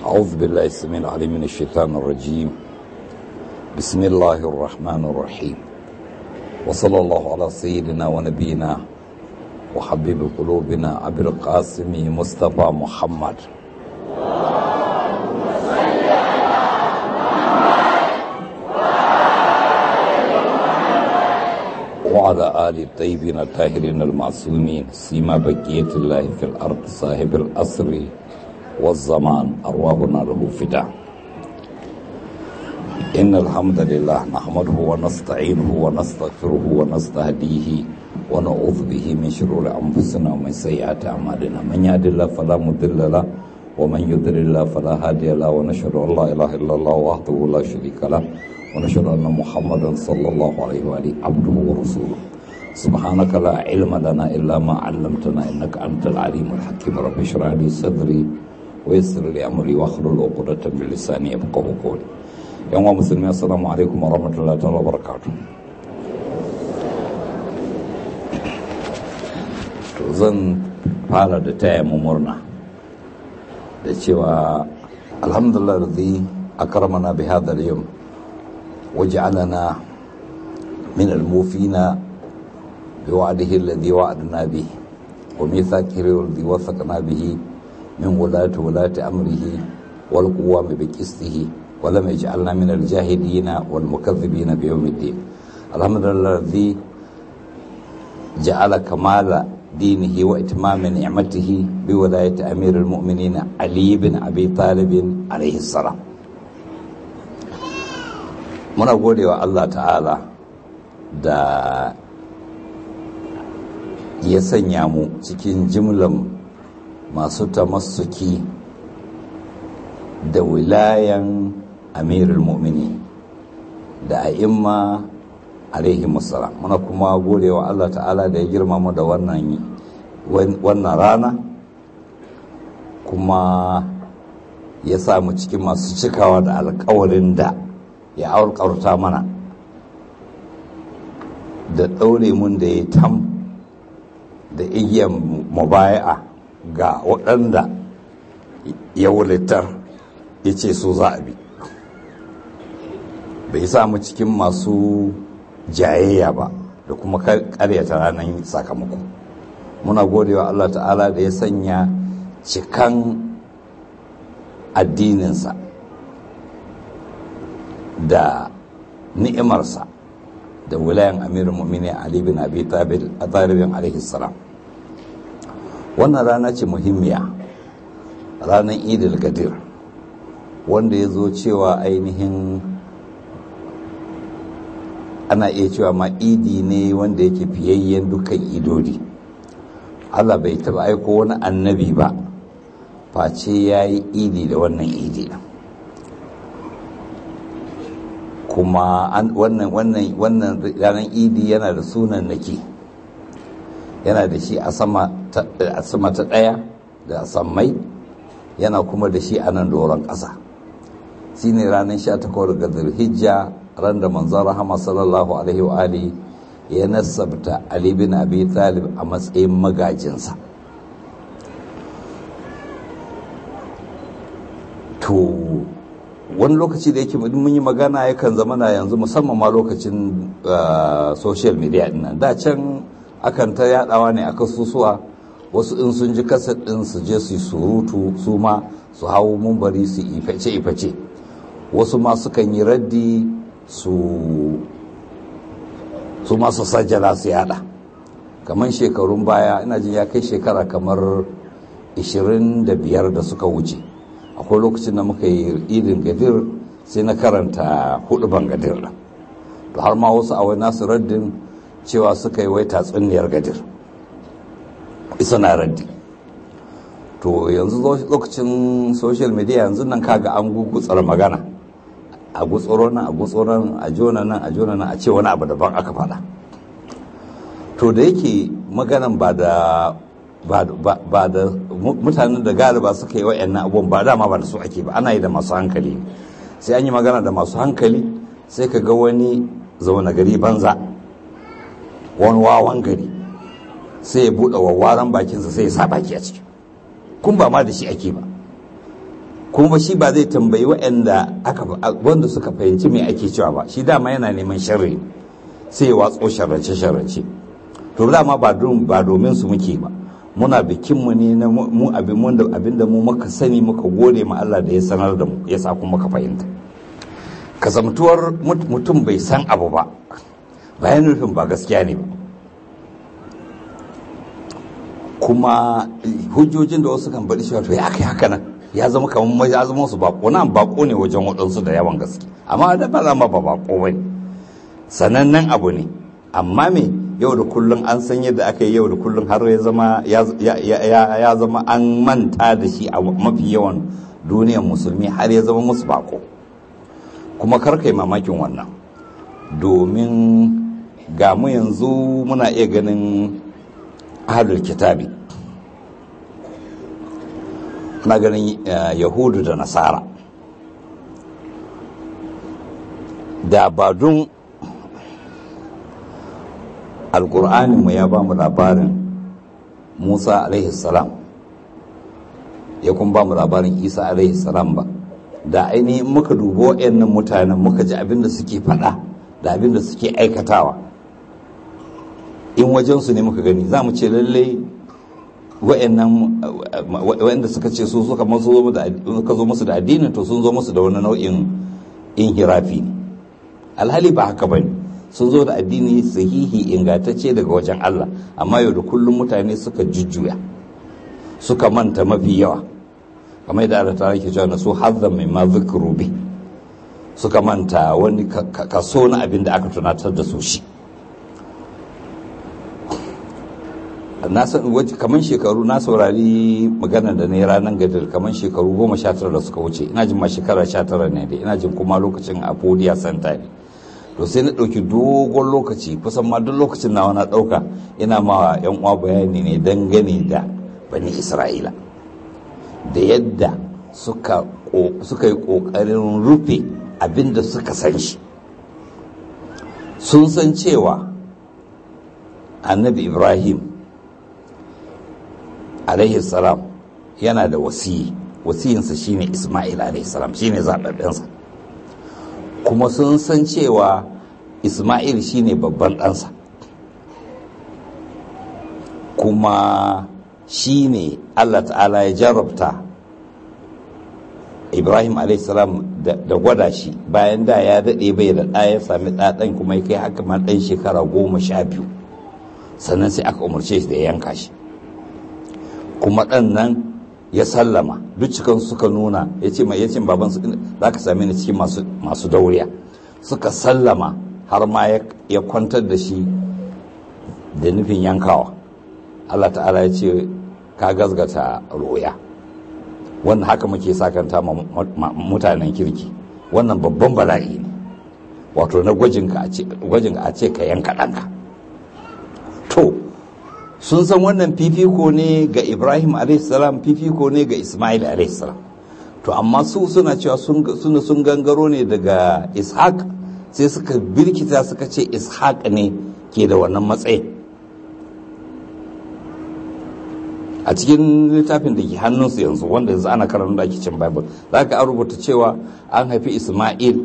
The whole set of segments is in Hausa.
أعوذ بالله السميع العليم من الشيطان الرجيم بسم الله الرحمن الرحيم وصلى الله على سيدنا ونبينا وحبيب قلوبنا أبي القاسم مصطفى محمد وعلى آل الطيبين الطاهرين المعصومين سيما بقية الله في الأرض صاحب الأسر والزمان أرواحنا له فداء إن الحمد لله نحمده ونستعينه ونستغفره ونستهديه ونعوذ به من شرور أنفسنا ومن سيئات أعمالنا من يهد الله فلا مضل له ومن يضلل الله فلا هادي له ونشهد أن لا إله إلا الله وحده لا شريك له ونشهد أن محمدا صلى الله عليه وآله عبده ورسوله سبحانك لا علم لنا إلا ما علمتنا إنك أنت العليم الحكيم رب اشرح لي صدري ويسر لي أمري واحلل عقدة من لساني يفقهوا قولي yan wa musulmi assalamu alaikum wa rahmatullahi ta'ala wa barakatu to zan fara da taya mu murna da cewa alhamdulillah radhi akramana bi hadha al-yawm waj'alana min al-mufina bi wa'dihi alladhi wa'adna bi wa mithaqihi alladhi wathaqna bihi min wulati wulati amrihi wal quwwami bi qistihi ولم يجعلنا من الجاهدين والمكذبين بيوم الدين الحمد لله الذي جعل كمال دينه وإتمام نعمته بولاية أمير المؤمنين علي بن أبي طالب عليه السلام muna gode wa Allah ta'ala da ya sanya mu cikin jimlan masu tamassuki da wilayan amirul mu'mini da a'imma alaihi musallam muna kuma gode wa Allah ta'ala da ya girmama da wannan wannan rana kuma ya samu cikin masu cikawa da alkawarin da ya alkawarta mana da ɗaure mun da ya tam da igiyar mubaya'a ga waɗanda ya wulitar ya ce so za a bi bai samu cikin masu jayayya ba da kuma karyata ranar sakamako muna godewa Allah ta'ala da ya sanya cikan addininsa da ni'imarsa da wilayan amirin mummini Ali bin Abi Talibin alaihi salam wannan rana ce muhimmiya ranar idil gadir wanda ya zo cewa ainihin ana iya cewa ma idi ne wanda yake fiyayyen dukkan idodi Allah bai taba aiko wani annabi ba face ya yi idi da wannan idi kuma wannan wannan wannan ranar idi yana da sunan nake yana da shi a sama ta ɗaya da sammai yana kuma da shi a nan doron ƙasa shi ne ranar 18 ga zulhijja ran da manzon rahama sallallahu alaihi wa ali ya nasabta ali bin abi talib a matsayin magajinsa to wani lokaci da yake mun yi magana yakan zama na yanzu musamman ma lokacin social media dinnan da can akan ta yadawa ne a kasusuwa wasu in sun ji kasar din su je su surutu su ma su hau mumbari su iface-iface wasu ma sukan yi raddi su su masu sajjala su yada kamar shekarun baya ina jin ya kai shekara kamar 25 da suka wuce akwai lokacin da muka yi idin gadir sai na karanta hudu ban gadir da to har ma wasu a wani nasu raddin cewa suka yi wai tatsuniyar gadir isa na raddi to yanzu lokacin social media yanzu nan kaga an gugutsar magana a gutsuro nan a gutsuro nan a jona nan a jona nan a ce wani abu daban aka faɗa to da yake maganan ba da ba da mutanen da galiba suka yi wa'annan abubuwan ba dama ba da su ake ba ana yi da masu hankali sai an yi magana da masu hankali sai ka ga wani zaune gari banza wani wawan gari sai ya buɗe wawaran bakinsa sai ya sa baki a ciki kun ba ma da shi ake ba kuma shi ba zai tambayi waɗanda aka wanda suka fahimci me ake cewa ba shi dama yana neman sharri sai ya watso sharrace sharrace to dama ba ba domin su muke ba muna bikin mu ne na mu abin mun da abin da mu muka sani muka gode ma Allah da ya sanar da mu ya sa kuma muka fahimta kasamtuwar mutum bai san abu ba bayan nufin ba gaskiya ne ba kuma hujjojin da wasu kan bari cewa to ya kai haka nan ya zama kamar ya zama su bako nan bako ne wajen waɗansu da yawan gaske amma da ba zama ba bako ba ne sanannen abu ne amma me yau da kullum an san yadda aka yi yau da kullum har ya zama ya zama an manta da shi a mafi yawan duniyar musulmi har ya zama musu bako kuma karkai mamakin wannan domin ga mu yanzu muna iya ganin ahlul kitabi na ganin yahudu da nasara da ba don alkur'aninmu ya ba mu labarin musa salam ya kuma ba mu labarin isa salam ba da ainihin muka dubo wayannan mutanen muka ji abinda suke faɗa da abinda suke aikatawa in wajensu ne muka gani za mu ce lallai wa'anda suka ce su suka zo musu da addinin to sun zo musu da wani nau'in inhirafi ne alhali ba haka bane sun zo da addini sahihi ingantacce daga wajen Allah amma yau da kullum mutane suka jujjuya suka manta mafi yawa kamar da Allah ta ke cewa na su hazzan mai ma zikru bi suka manta wani kaso na abin da aka tunatar da su shi na san kamar shekaru na saurari magana da ne ranar gadar kamar shekaru goma sha tara da suka wuce ina jin ma shekara sha tara ne da ina jin kuma lokacin a podiya santa ne to sai na ɗauki dogon lokaci kusan ma duk lokacin nawa na ɗauka ina ma yan uwa bayani ne dangane da bani isra'ila da yadda suka yi ƙoƙarin rufe abin da suka san shi sun san cewa annabi ibrahim alaihi salam yana da wasiyi wasiyinsa shine isma'il alaihi salam shine zaɓaɓɓensa kuma sun san cewa isma'il shine babban ɗansa kuma shine allah ta'ala ya jarabta ibrahim salam da gwada shi bayan da ya daɗe bai da ɗa ya sami ɗaɗan kuma ya kai haka ma ɗan shekara goma sha biyu sannan sai aka umarce shi da ya yanka shi kuma ɗan nan ya sallama duk cikin suka nuna ya ce mai yacin babansu za ka same ni cikin masu dauriya suka sallama har ma ya kwantar da shi da nufin yankawa Allah ta'ala ya ce ka gazgata roya wannan haka muke sakanta mutanen kirki wannan babban bala'i ne wato na gwajin a ce ka yanka ɗanka to sun san wannan fifiko ne ga ibrahim salam fifiko ne ga ismail salam to amma su suna cewa suna sun gangaro ne daga ishaq sai suka birkita suka ce ishaq ne ke da wannan matsayin a cikin littafin da ke hannunsu yanzu wanda yanzu ana karanta da ake cin bible za ka an rubuta cewa an haifi ismail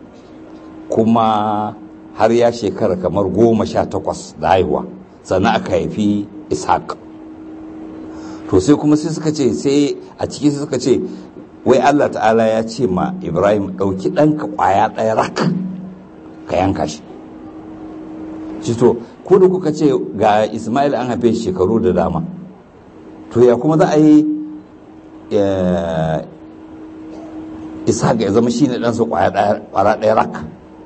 kuma har ya shekara kamar goma sha takwas da haihuwa sannan aka haifi ishaq to sai kuma sai suka ce sai a ciki sai suka ce wai allah ta'ala ya ce ma ibrahim ɗauki ɗanka ƙwaya ɗaya rak ka yanka shi shi to ko da kuka ce ga ismail an haife shekaru da dama to ya kuma za a yi ishaq ya zama shine ɗansa ƙwaya ɗaya rak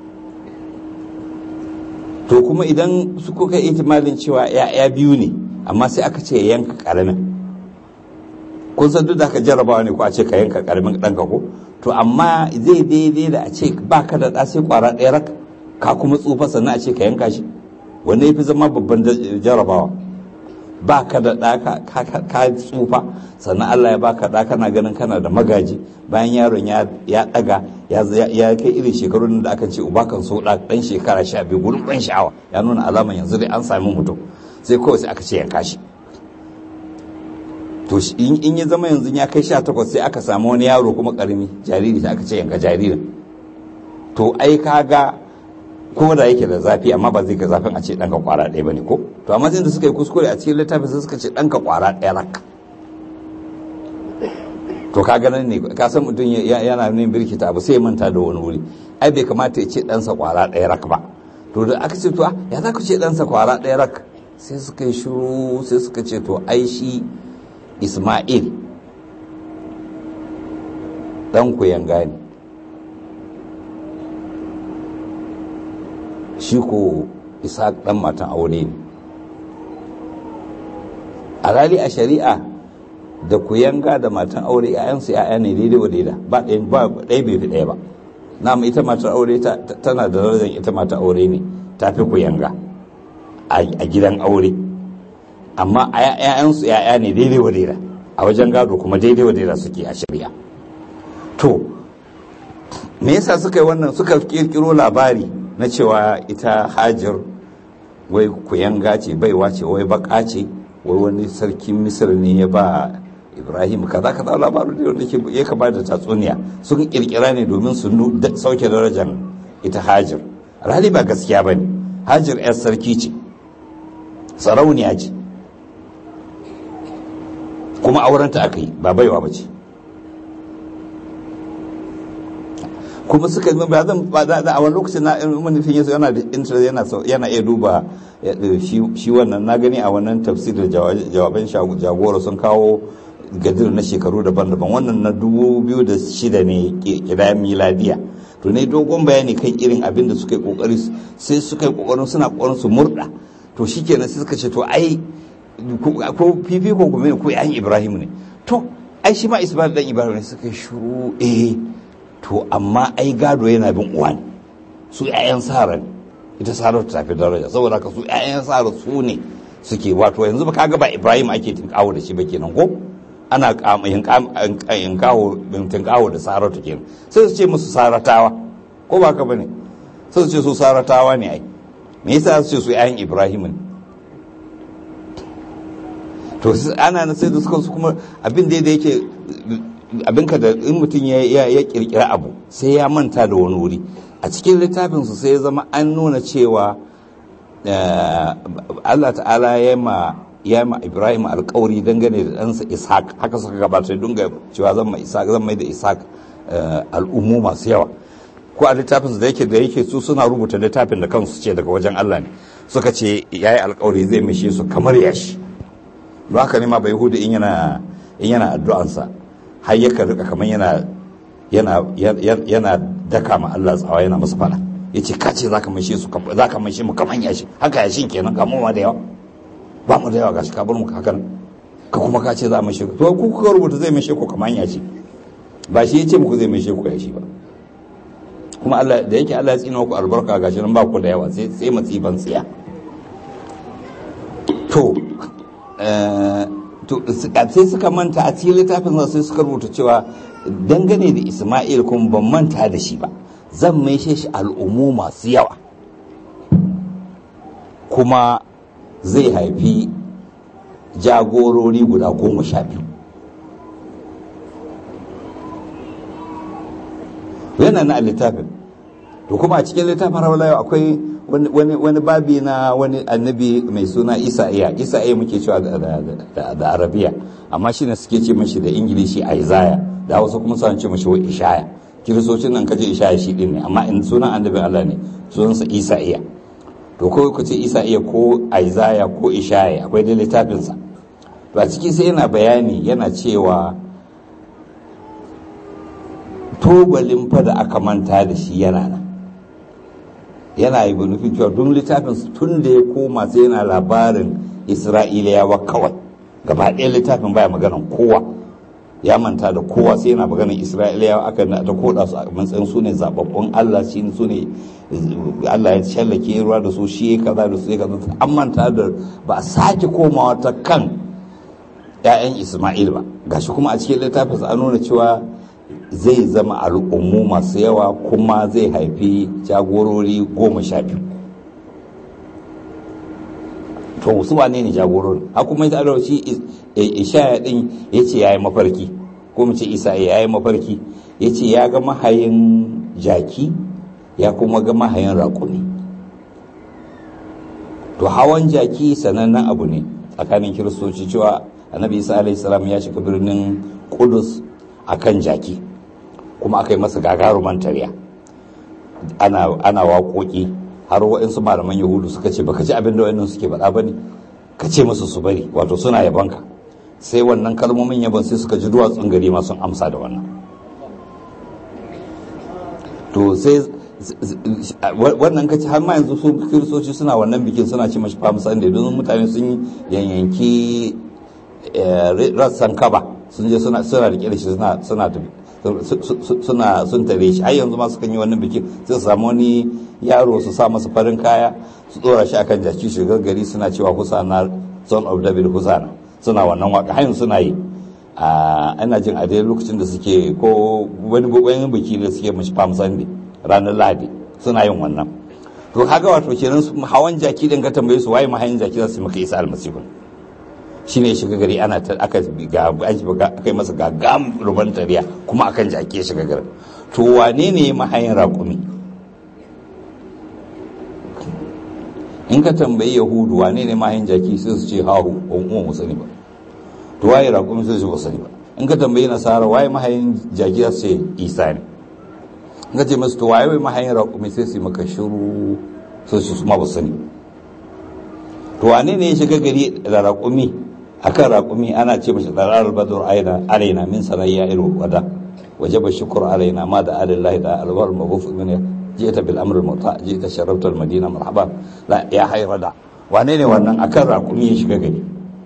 to kuma idan su kuka itimalin cewa ya'ya biyu ne amma sai aka ce yanka karamin kun san duk da aka jarrabawa ne ko a ce ka yanka karamin ɗanka ko to amma zai daidai da a ce ba ka da ɗa sai kwara ɗaya rak ka kuma tsufa sannan a ce ka yanka shi wanda ya fi zama babban jarrabawa ba ka da ɗa ka tsufa sannan Allah ya baka ɗa kana ganin kana da magaji bayan yaron ya ɗaga ya kai irin shekarun da aka ce uba kan so ɗa ɗan shekara sha biyu gurin ɗan sha'awa ya nuna alaman yanzu dai an sami mutum sai kawai sai aka ce yanka shi to in ya zama yanzu ya kai sha takwas sai aka samu wani yaro kuma karami jariri sai aka ce yanka jaririn to ai kaga ko da yake da zafi amma ba zai ga zafin a ce ɗanka kwara ɗaya ba ne ko to amma sai da suka yi kuskure a cikin littafin sai suka ce ɗanka kwara ɗaya rak to ka ganin ne ka san mutum yana yin birkita abu sai manta da wani wuri ai bai kamata ya ce ɗansa kwara ɗaya rak ba to da aka ce to ya za ku ce ɗansa kwara ɗaya rak sai suka yi shiru sai suka ce to ai shi isma'il ɗan ku yanga ne shi ko isa ɗan matan aure ne a rali a shari'a da ku yanga da matan aure ‘ya'yansu ‘ya'ya ne daidai wa daida ba ɗaya bai fi ɗaya ba na ita matar aure tana da darajar ita matar aure ne ta fi ku yanga a gidan aure amma ‘ya'yansu ‘ya'ya ne daidai wa daida a wajen gado kuma daidai wa daida suke a shari'a to me yasa suka yi wannan suka kirkiro labari na cewa ita hajar wai kuyanga ce baiwa ce wai baka ce wai wani sarkin misir ne ya ba ibrahim kaza kaza labarin da wanda ya kaba da tatsuniya sun kirkira ne domin su sauke darajar ita hajar alhali ba gaskiya ba ne hajar yar sarki ce sarauniya ce kuma aurenta aka yi ba baiwa ba ce kuma suka zama ba zan ba da a wani lokacin na manufin yaso yana da interest yana yana iya duba shi wannan na gani a wannan tafsir da jawaban jagora sun kawo gadir na shekaru daban-daban wannan na dubu biyu da shida ne kira miladiya to ne dogon bayani kan irin abin da suka yi kokari sai suka yi kokarin suna kokarin su murda to shikenan sai suka ce to ai ko fifiko kuma ko yan ibrahim ne to ai shi ma ismail dan ibrahim ne suka yi shuru eh to amma ai gado yana bin uwa ne su 'ya'yan sara ne ita sara ta tafi daraja saboda ka su 'ya'yan sara su ne suke wato yanzu ba kaga ba ibrahim ake tinkawo da shi ba kenan ko ana tinkawo tinkawo da sara ta kenan sai su ce musu saratawa ko ba ka bane sai su ce su saratawa ne ai me yasa su ce su 'ya'yan ibrahim ne to ana na sai da suka su kuma abin da yake abinka da in mutum ya kirkira abu sai ya manta da wani wuri a cikin littafinsu sai ya zama an nuna cewa Allah ta'ala ya ma ya ma Ibrahim alkawari dangane da ɗansa Ishaq haka suka gabata dunga cewa zan mai Ishaq zan mai da Ishaq al'ummu masu yawa ko a littafinsu da yake da yake su suna rubuta littafin da kansu ce daga wajen Allah ne suka ce yayi alkawari zai mishe su kamar yashi don haka ne ma bai hudu in yana in yana addu'ansa har yakan rika kamar yana yana yana daka ma Allah tsawa yana masa fada yace ka ce zaka maishe su zaka maishe mu kaman yashi haka yashin kenan ga mu ma da yawa ba mu da yawa gashi ka bar mu hakan ka kuma ka ce za mu maishe ku to ku kuka rubuta zai maishe ku kaman yashi ba shi yace muku zai maishe ku yashi ba kuma Allah da yake Allah ya tsina ku albarka gashi nan ba ku da yawa sai sai matsiban tsiya to sai suka manta a cikin littafin sai suka rubuta cewa dangane da isma'il kuma ban manta da shi ba zan maishe shi al'ummu masu yawa kuma zai haifi jagorori guda goma sha biyu yana na littafin to kuma a cikin littafin rawalayo akwai wani babi na wani annabi mai suna isa'iya isa'iya muke cewa da arabiya amma shi ne suke ce mashi da ingilishi isaiah da wasu kuma suna ce mashi wa ishaya kiristocin nan kaje ishaya shi din ne amma in sunan annabi allah ne sunansa isa'iya to ko ku ce isa'iya ko isaiah ko ishaya akwai da littafinsa to a ciki sai yana bayani yana cewa tubalin fa da aka manta da shi yana nan yana yi nufin cewa duk littafin tun da ya koma sai yana labarin isra'iliyawa kawai gaba ɗaya littafin baya maganan kowa ya manta da kowa sai yana maganan isra'iliyawa aka da koda su a matsayin su ne zababbun allah shi su ne allah ya shallake ruwa da su shi kaza da su ya kaza an manta da ba a sake komawa ta kan 'ya'yan isma'il ba gashi kuma a cikin littafin an nuna cewa zai zama al'ummu masu yawa kuma zai haifi jagorori goma sha biyu to su wane ne jagorori har kuma ita da shi ishaya din yace yayi mafarki ko mu ce isa yayi mafarki yace ya ga mahayin jaki ya kuma ga mahayin raƙumi to hawan jaki sanannen abu ne tsakanin kiristoci cewa annabi isa alaihi salam ya shiga birnin kudus akan jaki kuma aka yi masa gagaruman tarya ana ana waƙoƙi har waɗansu malaman yahudu suka ce baka ji abin da waɗannan suke faɗa ba ne ka ce musu su bari wato suna yabanka sai wannan kalmomin yabon sai suka ji duwatsun gari ma sun amsa da wannan to sai wannan kaci har ma yanzu su kiristoci suna wannan bikin suna ce mashi palm sunday don mutane sun yanyanki rassan kaba sun je suna suna rike da shi suna suna suna sun tare shi har yanzu ma sukan yi wannan bikin sai su samu wani yaro su sa masa farin kaya su tsora shi akan jaki shigar gari suna cewa husana son of david husana suna wannan waka har suna yi ana jin a dai lokacin da suke ko wani wani biki da suke mashi palm sunday ranar lahadi suna yin wannan to kaga wato kenan hawan jaki din ka tambaye su waye mahayin jaki za su maka isa almasihu shine ya shiga gari ana ta aka ga aka yi masa gagam ruban tariya kuma akan jaki ya shiga gari to wane ne mahayin raƙumi in ka tambayi yahudu wane ne mahayin jaki sai su ce hahu ba mu mu sani ba to waye raƙumi sai su ba sani ba in ka tambayi nasara waye mahayin jaki za su ce isa ne in ka ce masu to waye mahayin raƙumi sai su yi maka shiru sai su ma ba sani to wane ne ya shiga gari da raƙumi akan raƙumi ana ce mashi tsarar badur aina alaina min sanayya ilu wada wajaba shukr alaina ma da alillahi da alwar mabuf min jita bil amr muta jita sharafta al madina marhaban la ya hayrada wane ne wannan akan raƙumi ya shiga gari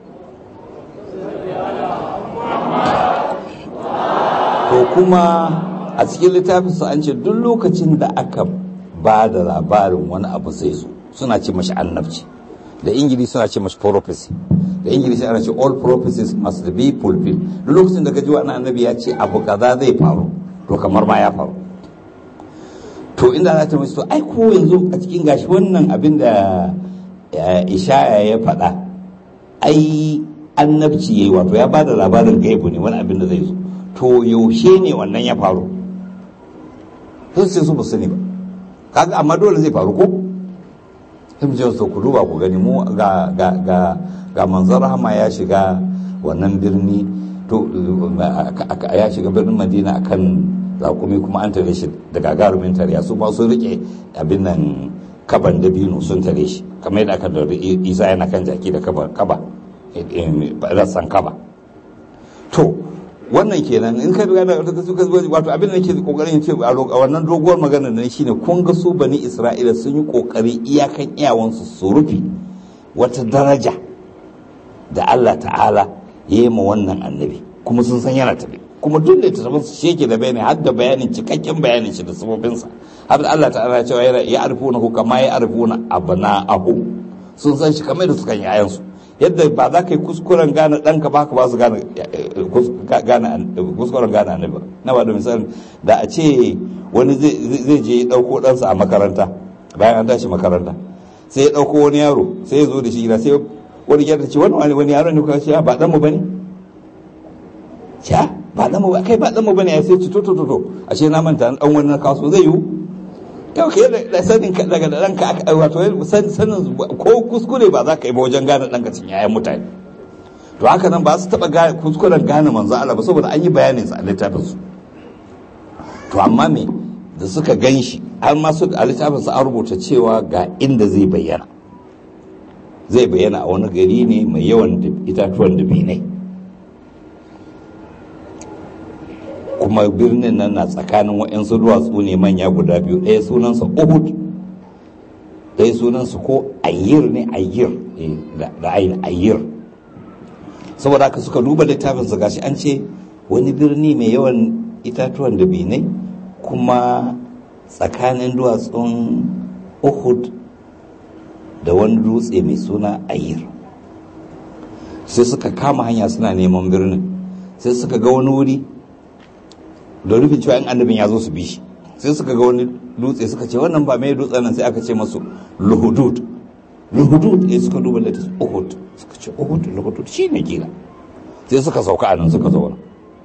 to kuma a cikin littafin su an ce duk lokacin da aka ba da labarin wani abu sai su suna ce mashi annabci da ingilishi suna ce mashi prophecy da ingilishi ana ce all prophecies must be fulfilled duk lokacin da gaji wani annabi ya ce abu kaza zai faru to kamar ma ya faru to inda za ta to ai ko yanzu a cikin gashi wannan abin da ishaya ya faɗa ai annabci yayi wato ya bada labarin gaibu ne wani abin da zai zo to yaushe ne wannan ya faru sun ce su ba sani ba kaga amma dole zai faru ko sai mu ce su ku duba ku gani mu ga ga ga ga manzon rahama ya shiga wannan birni to ya shiga birnin madina akan zakumi kuma an tare shi da gagarumin tarya su ba sun rike abin nan kaban dabino sun tare shi kamar yadda aka da isa yana kan jaki da kaba kaba rassan kaba to wannan kenan in ka riga da wato abin da nake kokarin ce a wannan doguwar magana ne shine kun ga su bani isra'ila sun yi kokari iyakan iyawansu su rufe wata daraja da Allah ta'ala ya yi ma wannan annabi kuma sun san yana tafi kuma duk da tattafin su shi yake da bayani har da bayanin cikakken bayanin shi da sabobinsa har da Allah ta'ala ya cewa ya arifuna ku kama ya arifuna abna'ahu sun san shi kamar da suka yi ayansu yadda ba za ka yi kuskuren gane ɗanka ba ka ba su gane kuskuren gane annabi na ba da misali da a ce wani zai je ɗauko ɗansa a makaranta bayan an tashi makaranta sai ya ɗauko wani yaro sai ya zo da shi gida sai wani gyara ce wani wani yaro ne kuka ce ba ɗan mu bane ya ba ɗan mu ba kai ba ɗan mu bane ya sai ci to to to a ce na manta ɗan wani na kaso zai yiwu yau ke da sanin ka daga da ɗanka aka wato sanin ko kuskure ba za ka yi ba wajen gane ɗanka cin yayan mutane to haka nan ba su taɓa kuskuren gane manzo Allah ba saboda an yi bayanin sa a littafin su to amma me da suka gan shi har ma su a littafin su an rubuta cewa ga inda zai bayyana zai bayyana a wani gari ne mai yawan itatuwan dabinai kuma birnin nan na tsakanin waɗansu duwatsu ne manya guda biyu ɗaya sunansa uhud ɗaya sunansa ko ayyir ne ayyir da ayin ayyir saboda haka suka duba littafin su gashi an ce wani birni mai yawan itatuwan da binai kuma tsakanin duwatsun uhud da wani dutse mai suna ayyir sai suka kama hanya suna neman birnin sai suka ga wani wuri da rufin cewa in annabin ya zo su bi shi sai suka ga wani dutse suka ce wannan ba mai dutsen nan sai aka ce masu luhudud luhudud ya suka duba latest uhud suka ce uhud luhudud shi ne gila sai suka sauka a nan suka zauna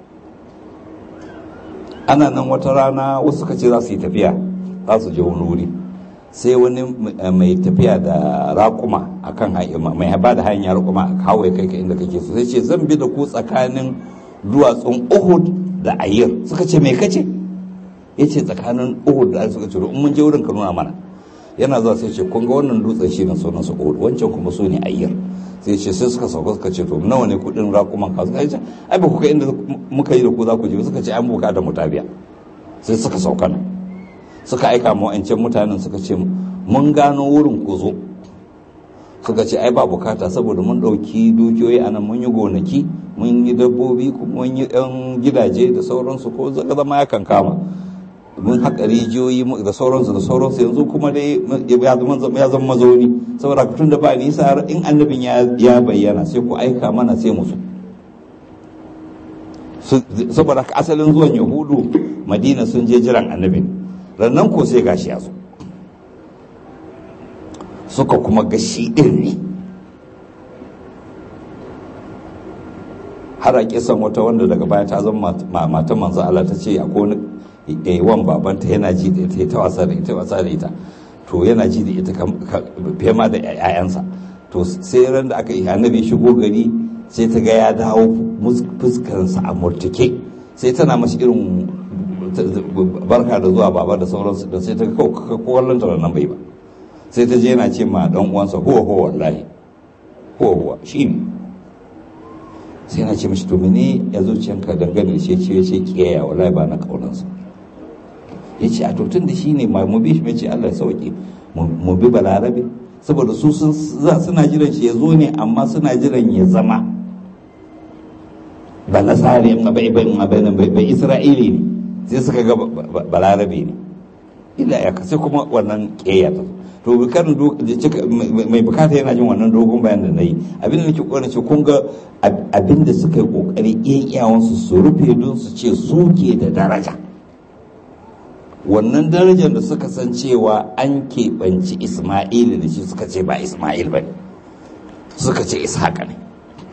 ana nan wata rana wasu suka ce za su yi tafiya za su je wani wuri sai wani mai tafiya da raƙuma a kan mai ba da hanyar raƙuma a kawo ya kai ka inda kake so sai ce zan bi da ku tsakanin duwatsun uhud da ayyar suka ce mai kace ya ce tsakanin uhud da ayyar suka ce in mun je wurin ka nuna mana yana zuwa sai ce kun ga wannan dutsen shi ne sunan su uhud wancan kuma su ne ayyar sai ce sai suka sauka suka ce to nawa ne kudin raƙuman ka suka ce ai ba ku kai inda muka yi da ku za ku je suka ce an buka da mutabiya sai suka sauka nan suka aika ma wa'ancan mutanen suka ce mun gano wurin ku zo suka ce ai ba bukata saboda mun ɗauki dukiyoyi a nan mun yi gonaki mun yi dabbobi kuma mun yi ɗan gidaje da sauransu ko zama ya kan kama mun haƙa rijiyoyi da sauransu da sauransu yanzu kuma dai ya zama mazauni saboda tun da ba nisa in annabin ya bayyana sai ku aika mana sai musu saboda asalin zuwan yahudu madina sun je jiran annabin rannan ko sai gashi ya zo suka kuma gashi ɗin ne har a kisan wata wanda daga baya ta zama matan manzo Allah ta ce akwai wani wan babanta yana ji da ita ta wasa da ita wasa da ita to yana ji da ita fiye ma da 'ya'yansa to sai ran da aka yi annabi shigo gari sai ta ga ya dawo fuskarsa a murtuke sai tana mashi irin barka da zuwa baba da sauransu da sai ta ga kowallon ta nan bai ba sai ta je yana ce ma dan uwansa huwa huwa wallahi huwa huwa shi ne sai yana ce mashi to mene ya zuciyanka dangane da shi ce ya ce kiyaya wallahi ba na kaunansa ya ce a tun da shi ne mu bi shi ce Allah ya sauke mu bi balarabe saboda su suna jiran shi ya zo ne amma suna jiran ya zama ba nasari bai bai isra'ili ne sai suka ga balarabe ne illa ya sai kuma wannan keya ta to bukarin mai bukata yana jin wannan dogon bayan da na yi abin da nake kokarin ce kun ga abin da suka yi kokari iyawansu su rufe don su ce su ke da daraja wannan darajar da suka san cewa an keɓanci isma'il da shi suka ce ba isma'il ba ne suka ce ishaqa ne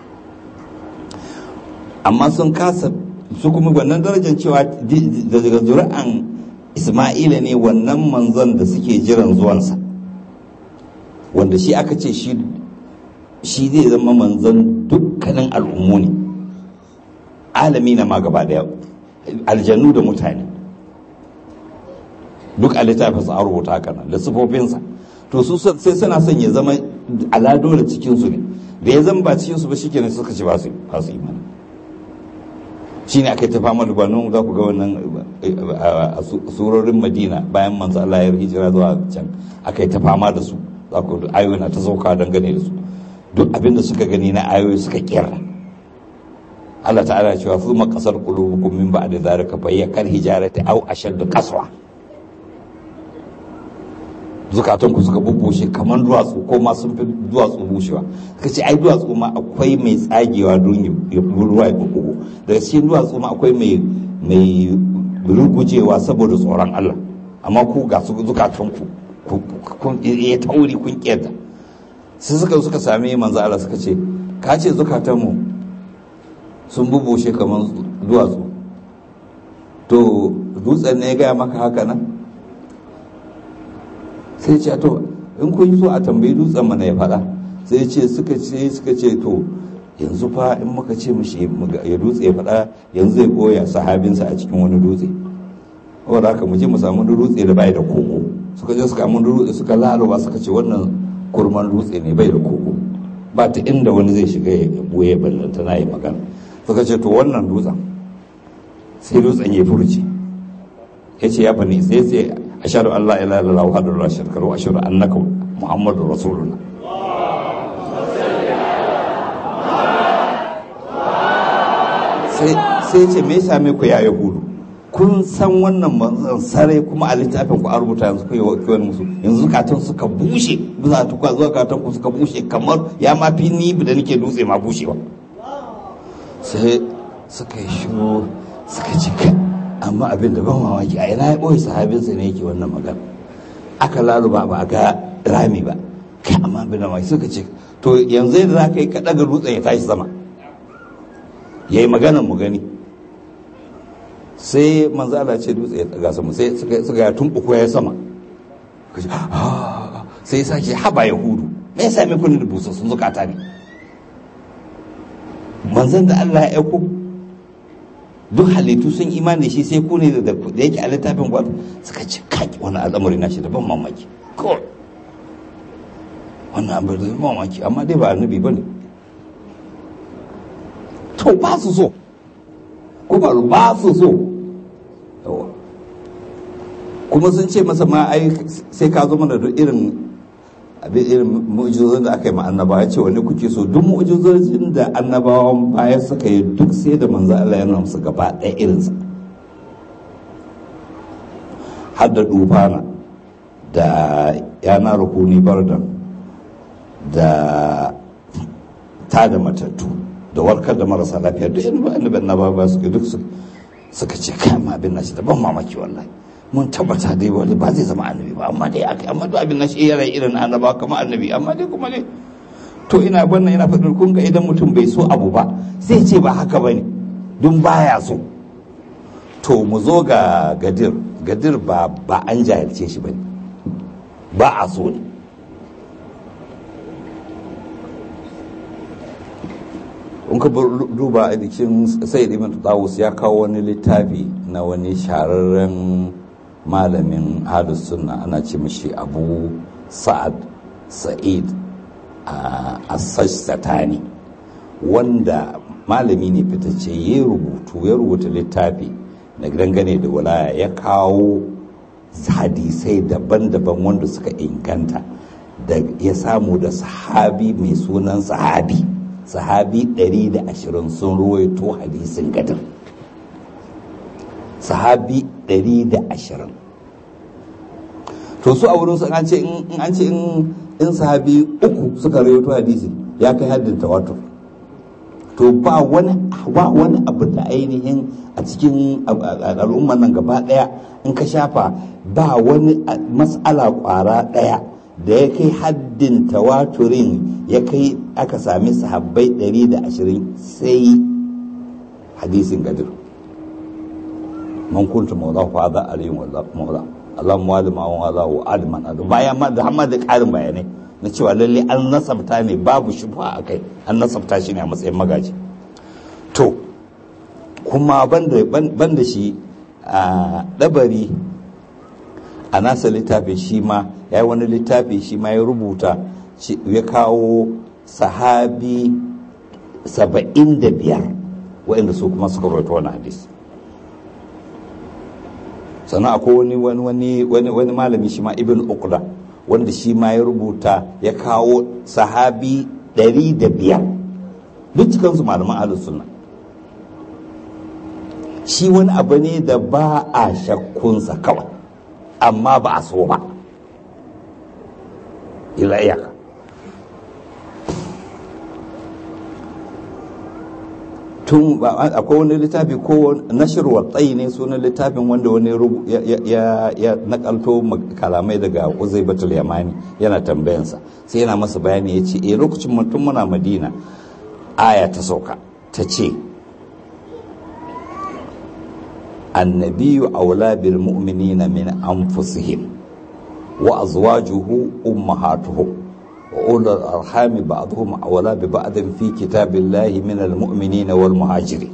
amma sun kasa su kuma wannan darajar cewa daga zuri'an isma'ila ne wannan manzon da suke jiran zuwansa wanda shi aka ce shi zai zama manzon dukkanin al'ummu ne alami na ma gaba daya aljannu da mutane duk a littafin sa rubuta haka nan da sifofinsa to su sai suna son ya zama alado da cikinsu ne da ya zama ba cikinsu ba shi kenan suka ce ba su imani shi ne aka yi ta fama da gwanon za ku ga wannan a surorin madina bayan manzo Allah ya hijira zuwa can aka yi ta fama da su za ku ayoyi na ta sauka dangane da su duk abin da suka gani na ayoyi suka kira Allah ta'ala cewa su makasar qulubukum min ba'di zalika fa hiya kal hijarati aw ashaddu qaswa zukatan ku suka bubbushe kamar duwatsu ko ma sun fi duwatsu bushewa suka ce ai duwatsu ma akwai mai tsagewa don ya ruwa ya bugu daga cikin duwatsu ma akwai mai mai rugujewa saboda tsoron Allah amma ku ga su zukatan ku kun ya tauri kun kiyarda sai suka suka same manzo Allah suka ce ka ce zukatan mu sun bubbushe kamar duwatsu to dutsen ne ya gaya maka haka nan sai ce to in kun yi so a tambayi dutsen mana ya faɗa sai ce suka ce suka ce to yanzu fa in muka ce mishi ya dutse ya faɗa yanzu zai koya sahabinsa a cikin wani dutse wanda haka mu je mu samu dutse da bai da koko suka je suka mun dutse suka laluba suka ce wannan kurman dutse ne bai da koko ba ta inda wani zai shiga ya boye ballanta na yi magana suka ce to wannan dutsen sai dutsen ya furci ya ce ya bani sai sai ashhadu an la ilaha illallah wahdahu la sharika lahu wa ashhadu annaka muhammadur rasulullah sai sai ce me yasa me ku ya yahudu kun san wannan manzon sarai kuma a littafin ku an rubuta yanzu ku yi wa musu yanzu zukatan suka bushe bisa tukwa zuwa zukatan ku suka bushe kamar ya ma fi ni da nake dutse ma bushewa sai suka yi shiru suka ci amma abin da ban mamaki a ina ya ɓoye sahabinsa ne yake wannan magana aka laluba ba a ga rami ba kai amma bin da suka ce to yanzu yadda za ka yi ka ɗaga dutsen ya tashi sama ya yi maganan mu gani sai manzo Allah ce dutse ya daga sama sai suka ya tumbuku ya sama sai ya sake haba yahudu me yasa me kun da busa sun zukata ne manzon da Allah ya aiko duk halittu sun imani shi sai ku ne da yake a littafin gwada suka ce kaki wani al'amari na shi da ban mamaki kawai wannan abin da mamaki amma dai ba annabi ba ne to ba su so kuma ba su so kuma sun ce masa ma ai sai ka zo mana da irin abin irin mu'jizozin da aka yi ma annabawa ya ce wani kuke so duk mu'jizozin da annabawan baya suka yi duk sai da manzo Allah ya nuna musu gaba ɗaya irinsa har da dufana da yana rukuni bardan da ta da matattu da warkar da marasa lafiya duk irin annabi annabawa suka duk suka ce kai ma abin nashi da ban mamaki wallahi mun tabbata dai wani ba zai zama annabi ba amma dai aka amma duk abin nashi yana irin annaba kamar annabi amma dai kuma ne to ina wannan ina faɗin kun ga idan mutum bai so abu ba sai ce ba haka bane dun baya so to mu zo ga gadir gadir ba ba an jahilce shi bane ba a so ne in ka duba a jikin sayyid ibn tawus ya kawo wani littafi na wani shahararren malamin halus sunna ana ce mishi abu sa'ad sa'id a satani wanda malami ne fitacce ya rubutu ya rubuta littafi na dangane da walaya ya kawo hadisai daban-daban wanda suka inganta da ya samu da sahabi mai sunan sahabi sahabi 120 sun ruwaito hadisin gadar sahabi 120 to su a wurin su an ce in an ce in sahabi uku suka ruwaito hadisi ya kai haddin tawatur to ba wani ba wani abu da ainihin a cikin al'ummar nan gaba daya in ka shafa ba wani mas'ala kwara daya da ya kai haddin tawaturin ya kai aka sami sahabbai 120 sai hadisin gadir man kuntu maula fa za alayhi maula Allah muwali ma wa za wa adman adu bayan ma da hamma da karin bayanai na cewa lalle an nasabta ne babu shubha akai an nasabta shi ne a matsayin magaji to kuma banda banda shi a dabari a nasa littafin shi ma ya yi wani littafi shi ma ya rubuta ya kawo sahabi saba'in da biyar waɗanda su kuma suka rawaito wani hadis sannan akwai wani wani wani wani malami shi ma ibn uqda wanda shi ma ya rubuta ya kawo sahabi ɗari da biyar duk cikansu malaman ahlus sunna shi wani abu ne da ba a shakkunsa kawai amma ba a so ba ila iyaka tun akwai wani littafi ko nashir watsayi ne sunan littafin wanda wani ya nakalto kalamai daga uzai batul yamani yana tambayansa sai yana masa bayani ya ce eh lokacin mutum muna madina aya ta sauka ta ce annabiyu aula bil mu'minina min anfusihim wa azwajuhu ummahatuhum وأولو الأرحام بعضهم أولى ببعض في كتاب الله من المؤمنين والمهاجرين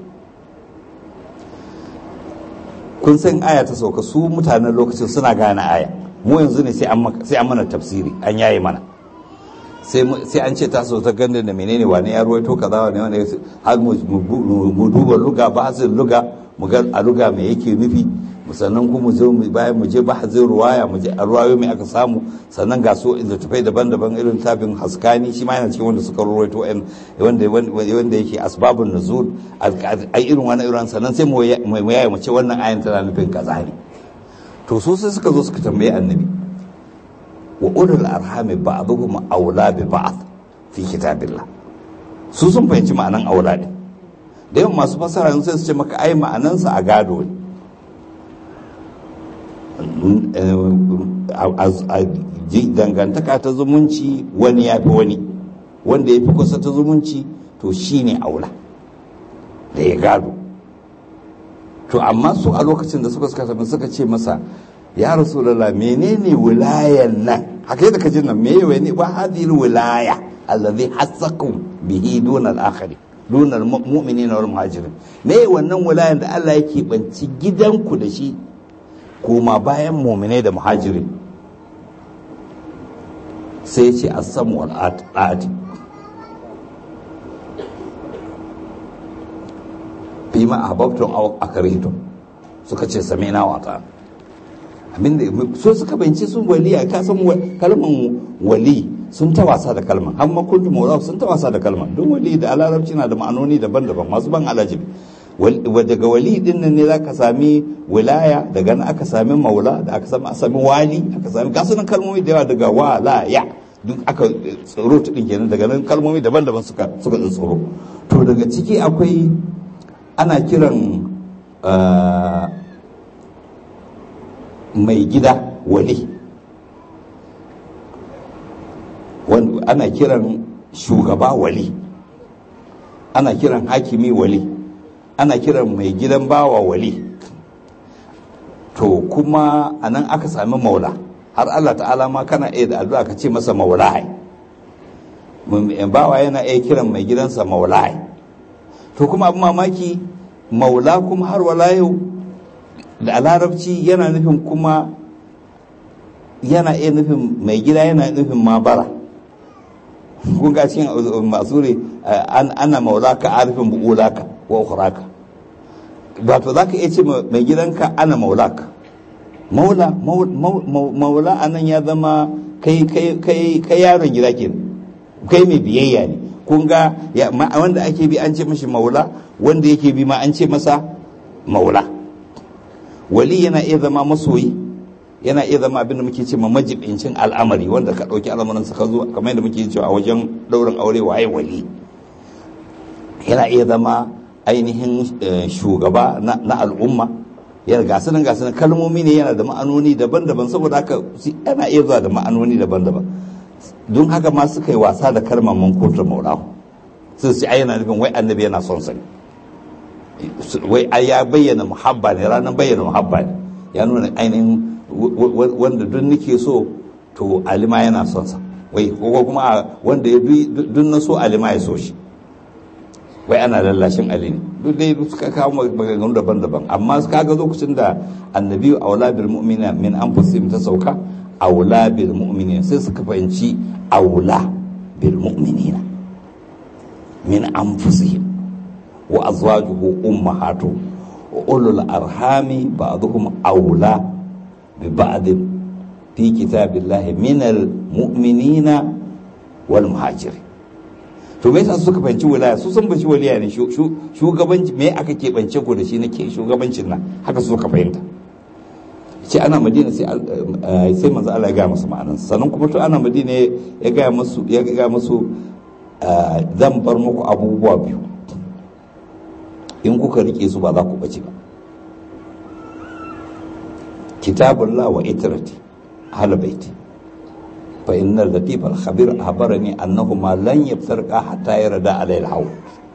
kun san aya ta sauka su mutanen lokacin suna gane aya mu yanzu ne sai an mana tafsiri an yayi mana sai an ce ta so ta ganda da menene wani ya ruwaito kaza wani wani har mu duba luga ba luga mu ga a luga me yake nufi sannan kuma zo bayan mu je bahazin ruwaya mu je a ruwayo mai aka samu sannan ga su littattafai daban-daban irin tafin haskani shi ma yana cikin wanda suka ruwaito wanda wanda yake asbabun nuzul ai irin wani irin sannan sai mu yaya mu ce wannan ayan tana nufin kaza ne to su sai suka zo suka tambaye annabi wa ulul arhami ba'dhum awla bi ba'd fi kitabillah su sun fahimci ma'anan aula ne da yawan masu fasara sai su ce maka ai ma'anansa a gado ne dangantaka ta zumunci wani ya fi wani wanda ya fi kusa ta zumunci to shi ne aula da ya gado to amma su a lokacin da suka suka tafi suka ce masa ya rasulullah menene wilayan nan haka yadda ka ji nan meye wani ba hadhihi wilaya allazi hasakum bihi duna al-akhari duna al-mu'minin wal muhajirin me wannan wilayan da Allah yake banci gidanku da shi kuma bayan mu'minai da muhajirin sai ce as-samu wal ati fima ahbabtum aw akrihtum suka ce sami'na wa ta'ala abinda so suka bayyance sun waliya ka san kalman wali sun ta wasa da kalman amma kuntu maula sun ta wasa da kalman don wali da alarabci na da ma'anoni daban-daban masu ban alajibi daga wali din nan ne zaka sami wilaya daga nan aka sami maula da aka sami sami wali aka sami gasunan kalmomi da yawa daga walaya duk aka tsoro ta din kenan daga nan kalmomi daban-daban suka suka tsoro to daga ciki akwai ana kiran mai gida wali ana kiran shugaba wali ana kiran hakimi wali ana kiran mai gidan bawa wali to kuma a nan aka sami maula har allah ta'ala ma kana iya da addu'a ka ce masa maulai bawa yana iya kiran mai gidansa maulai to kuma abin mamaki maula kuma har wala yau da larabci yana nufin kuma yana iya nufin mai gida yana nufin mabara kun ga cikin masuri ana maulaka arifin bu'ulaka wa ukhraka ba to zaka iya ce mai gidanka ana maulaka maula maula anan ya zama kai kai kai kai yaron gida ke kai mai biyayya ne kun ga wanda ake bi an ce mashi maula wanda yake bi ma an ce masa maula wali yana iya zama masoyi yana iya zama abin da muke ce ma majibincin al'amari wanda ka ɗauki al'amarin ka zo kamar yadda muke cewa a wajen ɗaurin aure waye wali yana iya zama ainihin shugaba na al'umma yana gasu nan gasu nan kalmomi ne yana da ma'anoni daban-daban saboda haka yana iya zuwa da ma'anoni daban-daban don haka ma suka yi wasa da kalmar mankotar maulahu sun sai ai yana nufin wai annabi yana son sani wai ai ya bayyana muhabba ne ranar bayyana muhabba ne ya nuna ainihin wanda duk nake so to alima yana son sa wai ko kuma wanda ya duk na so alima ya so shi wai ana lallashin ali ne duk dai suka kawo maganganu daban-daban amma kaga lokacin da annabi aula bil mu'mina min anfusihim ta sauka aula bil mu'minina sai suka fahimci aula bil mu'minina min anfusihim wa azwajuhu ummahatu wa ulul arhami ba'dhum aula bi ba'd fi kitabillahi min al mu'minina wal muhajirin to me yasa suka fahimci wilaya su sun bashi waliya ne shugabanci me aka keɓance ku da shi na ke shugabancin nan haka su suka fahimta ce ana madina sai sai manzo Allah ya ga musu ma'anan sannan kuma to ana madina ya ga musu ya ga musu zan bar muku abubuwa biyu in kuka rike su ba za ku bace ba kitabullah wa itrati ahli baiti fa innal latif al khabir akhbarani annahuma lan yaftarqa hatta yarda alayhi al hawl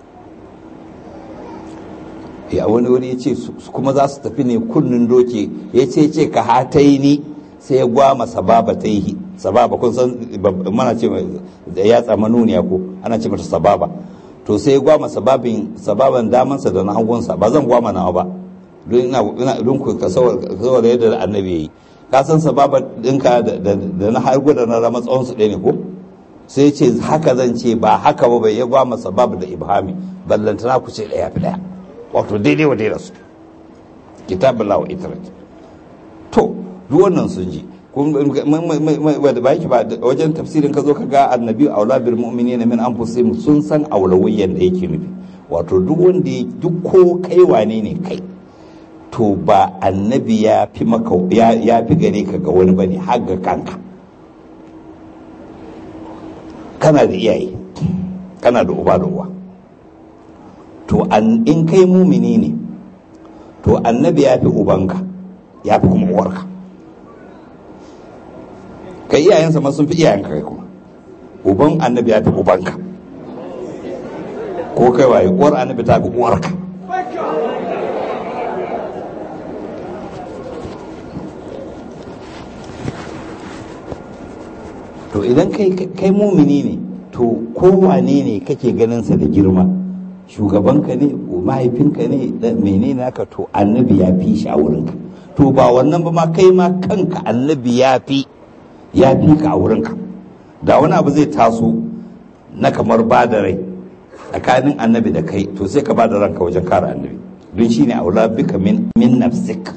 ya wani wuri ya ce kuma za su tafi ne kunnin doke ya ce ce ka hatai ni sai ya gwama sababa ta yi sababa kun san mana ce da ya tsama nuniya ko ana ce mata sababa to sai ya gwama sababin sababan damansa da na hagunsa ba zan gwama nawa ba don ina don ku ka saboda yadda annabi yayi ka san sababa dinka da na hargu da na rama tsawon su ɗaya ne ko sai ce haka zan ce ba haka ba bai ya gwama sababa da ibhami ballantana ku ce ɗaya fi ɗaya wato daidai wa daidai su kitabun lawa itarat to duk wannan sun ji wadda ba yake ba wajen tafsirin ka zo ka ga annabi aula bil mu'minina min anfusihim sun san aulawayyan da yake nufi wato duk wanda duk ko kai wane ne kai to ba annabi ya fi maka ya fi gare ka ga wani bane har ga kanka kana da iyaye kana da uba da uwa to in kai mumini ne to annabi ya fi ubanka ya fi kuma uwarka kai iyayensa ma sun fi iyayenka kai kuma uban annabi ya fi ubanka ko kai waye uwar annabi ta fi uwarka to idan kai kai mumini ne to kowane ne kake ganin sa da girma shugabanka ne mahaifinka ne menene naka to annabi ya fi shi a wurinka to ba wannan ba ma kai ma kanka annabi ya fi ya fi ka a wurinka da wani abu zai taso na kamar ba da rai tsakanin annabi da kai to sai ka ba da ranka wajen kare annabi don shine aula bika min min nafsik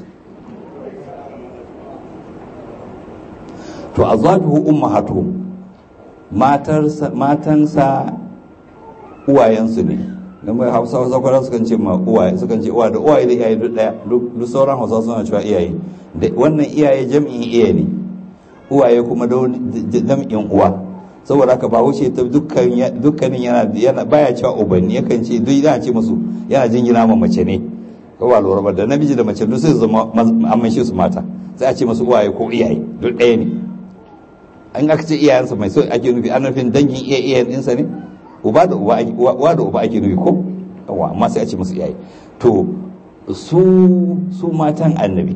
to azwajuhu ummahatuhum matarsa matansa uwayensu ne dan mai Hausa Hausa kwara sukan ce ma uwaye sukan ce uwa da uwaye da iyaye duk daya duk sauran Hausa suna cewa iyaye da wannan iyaye jam'in iyaye ne uwaye kuma da jam'in uwa saboda haka ba wuce ta dukkanin yana yana baya cewa ubanni yakan ce duk yana ce musu yana jingina ma mace ne ko ba lura ba da namiji da mace duk sai zama amman shi su mata sai a ce musu uwaye ko iyaye duk ɗaya ne an aka ce iyayensa mai so ake nufi an nufin dangin iya iyayen ɗinsa ne uba da uba uwa da uba ake nufi ko yawa amma sai a ce musu iyaye to su su matan annabi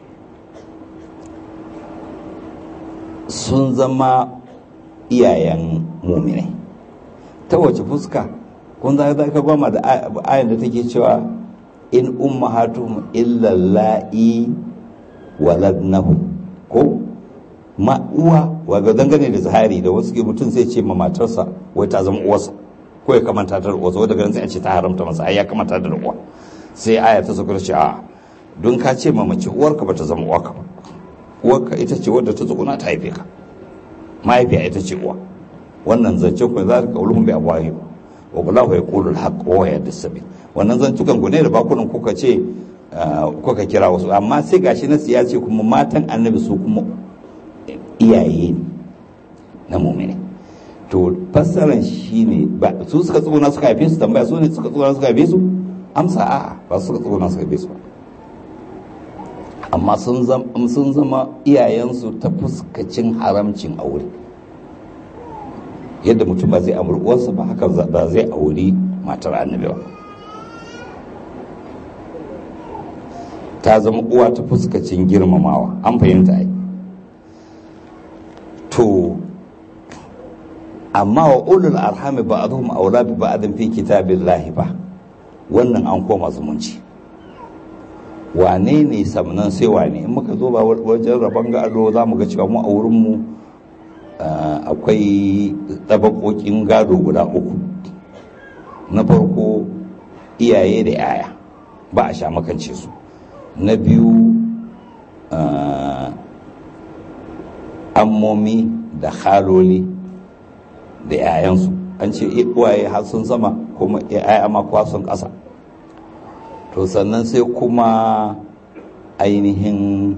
sun zama iyayen muminai ta wace fuska kun za ka goma da ayan da take cewa in ummahatuhum illa la'i waladnahu ko ma uwa waga dangane da zahari da wasu ke mutum sai ce ma matarsa wai ta zama uwarsa ko ya kamanta da uwarsa wadda ganin sai a ce ta haramta masa ai ya kamanta da uwa sai aya ta sauka ce a don ka ce ma mace uwarka ba ta zama uwarka ba uwarka ita ce wadda ta tsuguna ta haife ka mahaifiya ita ce uwa wannan zance ku za ka ulum bi abwahi wa wallahu yaqulu al-haqq wa yahdi as-sabil wannan zantukan ku ne da bakunan kuka ce kuka kira wasu amma sai gashi na siyasi kuma matan annabi su kuma iyaye ne na mu'mini to fassaran shine ba su suka tsuguna suka haife su tambaya su ne suka tsuguna suka haife su amsa a'a ba su suka tsuguna suka haife su ba amma sun zama iyayensu ta fuskacin haramcin aure yadda mutum ba zai amur uwarsa ba haka ba zai auri matar annabi ba ta zama uwa ta fuskacin girmamawa an fahimta ai to amma wa ulul arhami ba'dhum aula bi ba'dhin fi kitabillahi ba wannan an koma zumunci wane ne samnan sai wane in muka zo ba wajen rabon gado za mu ga cewa mu a wurinmu akwai tabakokin gado guda uku na farko iyaye da yaya ba a sha makance su na biyu ammomi da haloli da yayansu an ce uwaye har sun sama kuma yaya ma kuwa sun ƙasa to sannan sai kuma ainihin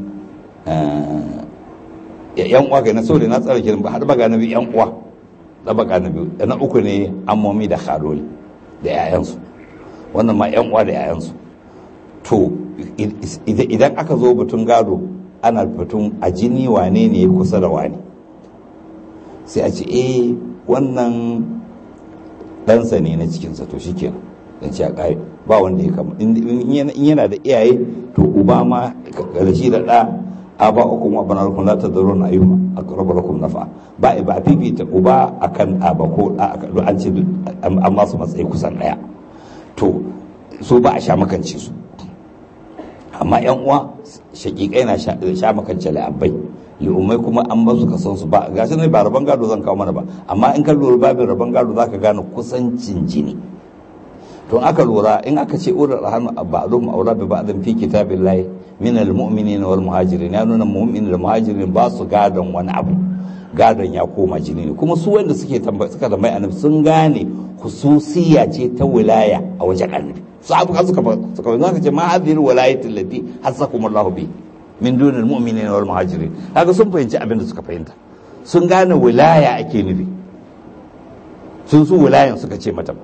yan uwa ga na saboda na tsara kiran ba har baga na biyu yan uwa da baga na biyu na uku ne ammomi da khaloli da yayansu wannan ma yan uwa da yayansu to idan aka zo batun gado ana batun a jini wane ne ya kusa da wane sai a ce eh wannan ɗansa ne na cikinsa to shikenan dan ce a ƙare ba wanda ya kama in yana da iyaye to uba ma da shi da ɗa a ba uku ma bana rukun zata zaro na ayyuma a raba rukun nafa ba ba a fifita uba akan a ba ko an ce an masu matsayi kusan ɗaya to so ba a sha makance su amma yan uwa shakikai na sha makance la'abbai li'ummai kuma an ba su kasan su ba gashi ne ba rabon gado zan kawo mana ba amma in ka lura babin rabon gado zaka gane kusancin jini to aka lura in aka ce ulul arham ba'dhum awla bi ba'dhin fi kitabillahi min almu'minin wal muhajirin ya nuna mu'minin da muhajirin ba su gadon wani abu gadon ya koma jini ne kuma su wanda suke tambaya suka tambayi annabi sun gane hususiya ce ta wilaya a wajen annabi su abu suka suka zaka ce ma hadhihi wilayatu allati hasakum Allah bi min dunil mu'minin wal muhajirin kaga sun fahimci abin da suka fahimta sun gane wilaya ake nufi sun su wilayan suka ce mata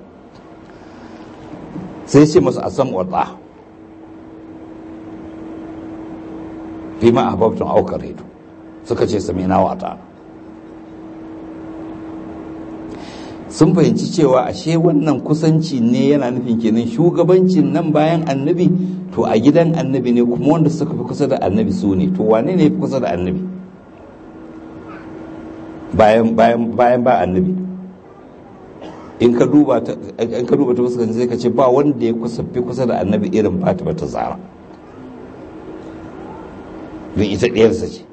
sai ce masu asam wa ta fi ma ahbabtum aw karhitu suka ce samina wa ta sun fahimci cewa ashe wannan kusanci ne yana nufin kenan shugabancin nan bayan annabi to a gidan annabi ne kuma wanda suka fi kusa da annabi su ne to wane ne fi kusa da annabi bayan bayan bayan ba annabi in ka duba ta in ka duba ta fuskan sai ka ce ba wanda ya kusa fi kusa da annabi irin Fatima ta Zara don ita ɗayarsa ce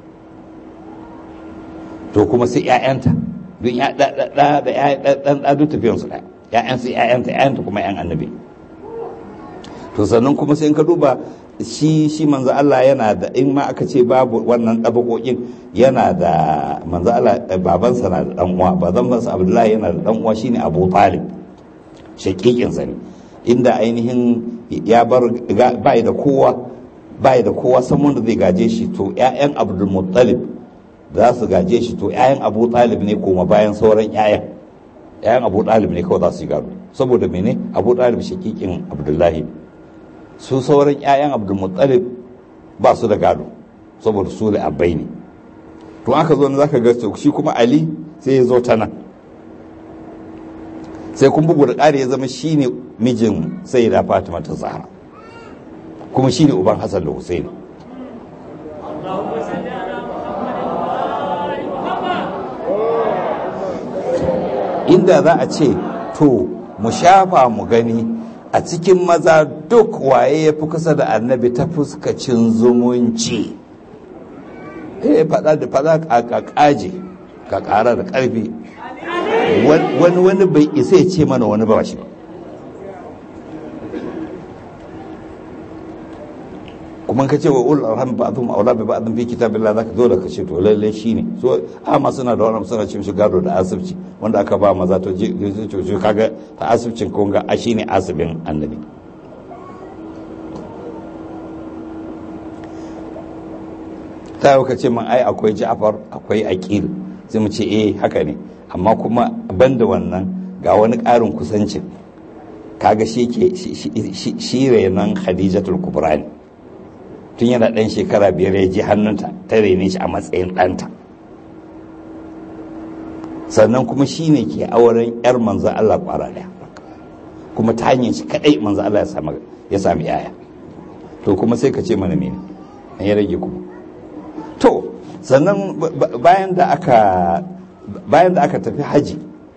to kuma sai ƴaƴanta don ya da da da ɗan ɗan duk tafiyansu ɗaya ƴaƴansu ƴaƴanta ƴaƴanta kuma ƴan annabi to sannan kuma sai in ka duba shi shi manzo Allah yana da in ma aka ce babu wannan ɗabaƙoƙin yana da manzo Allah babansa na da ɗan uwa babansa Abdullahi yana da ɗan uwa shine Abu Talib shaƙiƙin sa ne inda ainihin ya bar bai da kowa bai da kowa san wanda zai gaje shi to ƴaƴan Abdul Muttalib za su gaje shi to ƴaƴan Abu Talib ne koma bayan sauran ƴaƴan ƴaƴan Abu Talib ne kawai za su yi gado saboda mene Abu Talib shaƙiƙin Abdullahi su sauran 'ya'yan abdulmuttalib ba su da gado saboda su da abai ne to aka zo za ka ga shi kuma ali sai ya zo ta nan sai kun bugu da ƙari ya zama shi ne mijin sai da fatima ta zahra kuma shi ne uban hassan da husaini inda za a ce to mu shafa mu gani a cikin maza duk waye ya fi kusa da annabi ta fuskacin zumunci eh fada da fada a kaje ka kara da karfi wani wani bai isa ya ce mana wani ba shi ba kuma ka ce wa ul arham ba'dhum awla bi ba'dhin fi kitabillah zaka zo da ka ce to lalle shine so amma suna da wannan suna cin shi gado da asibci wanda aka ba maza to je to kaga ta asibcin kun ga a shine asibin annabi ta yau ka ce man ai akwai Ja'far akwai Aqil sai mu ce eh haka ne amma kuma banda wannan ga wani ƙarin kusancin kaga shi ke shi renon Khadijatul Kubra ne tun yana ɗan shekara biyar ya ji hannunta ta rene shi a matsayin ɗanta sannan kuma shi ne ke auren 'yar manzo Allah ƙwara ɗaya kuma ta hanyar shi kaɗai manzo Allah ya sami yaya to kuma sai ka ce mana mene an ya rage kuma to sannan bayan da aka bayan da aka tafi haji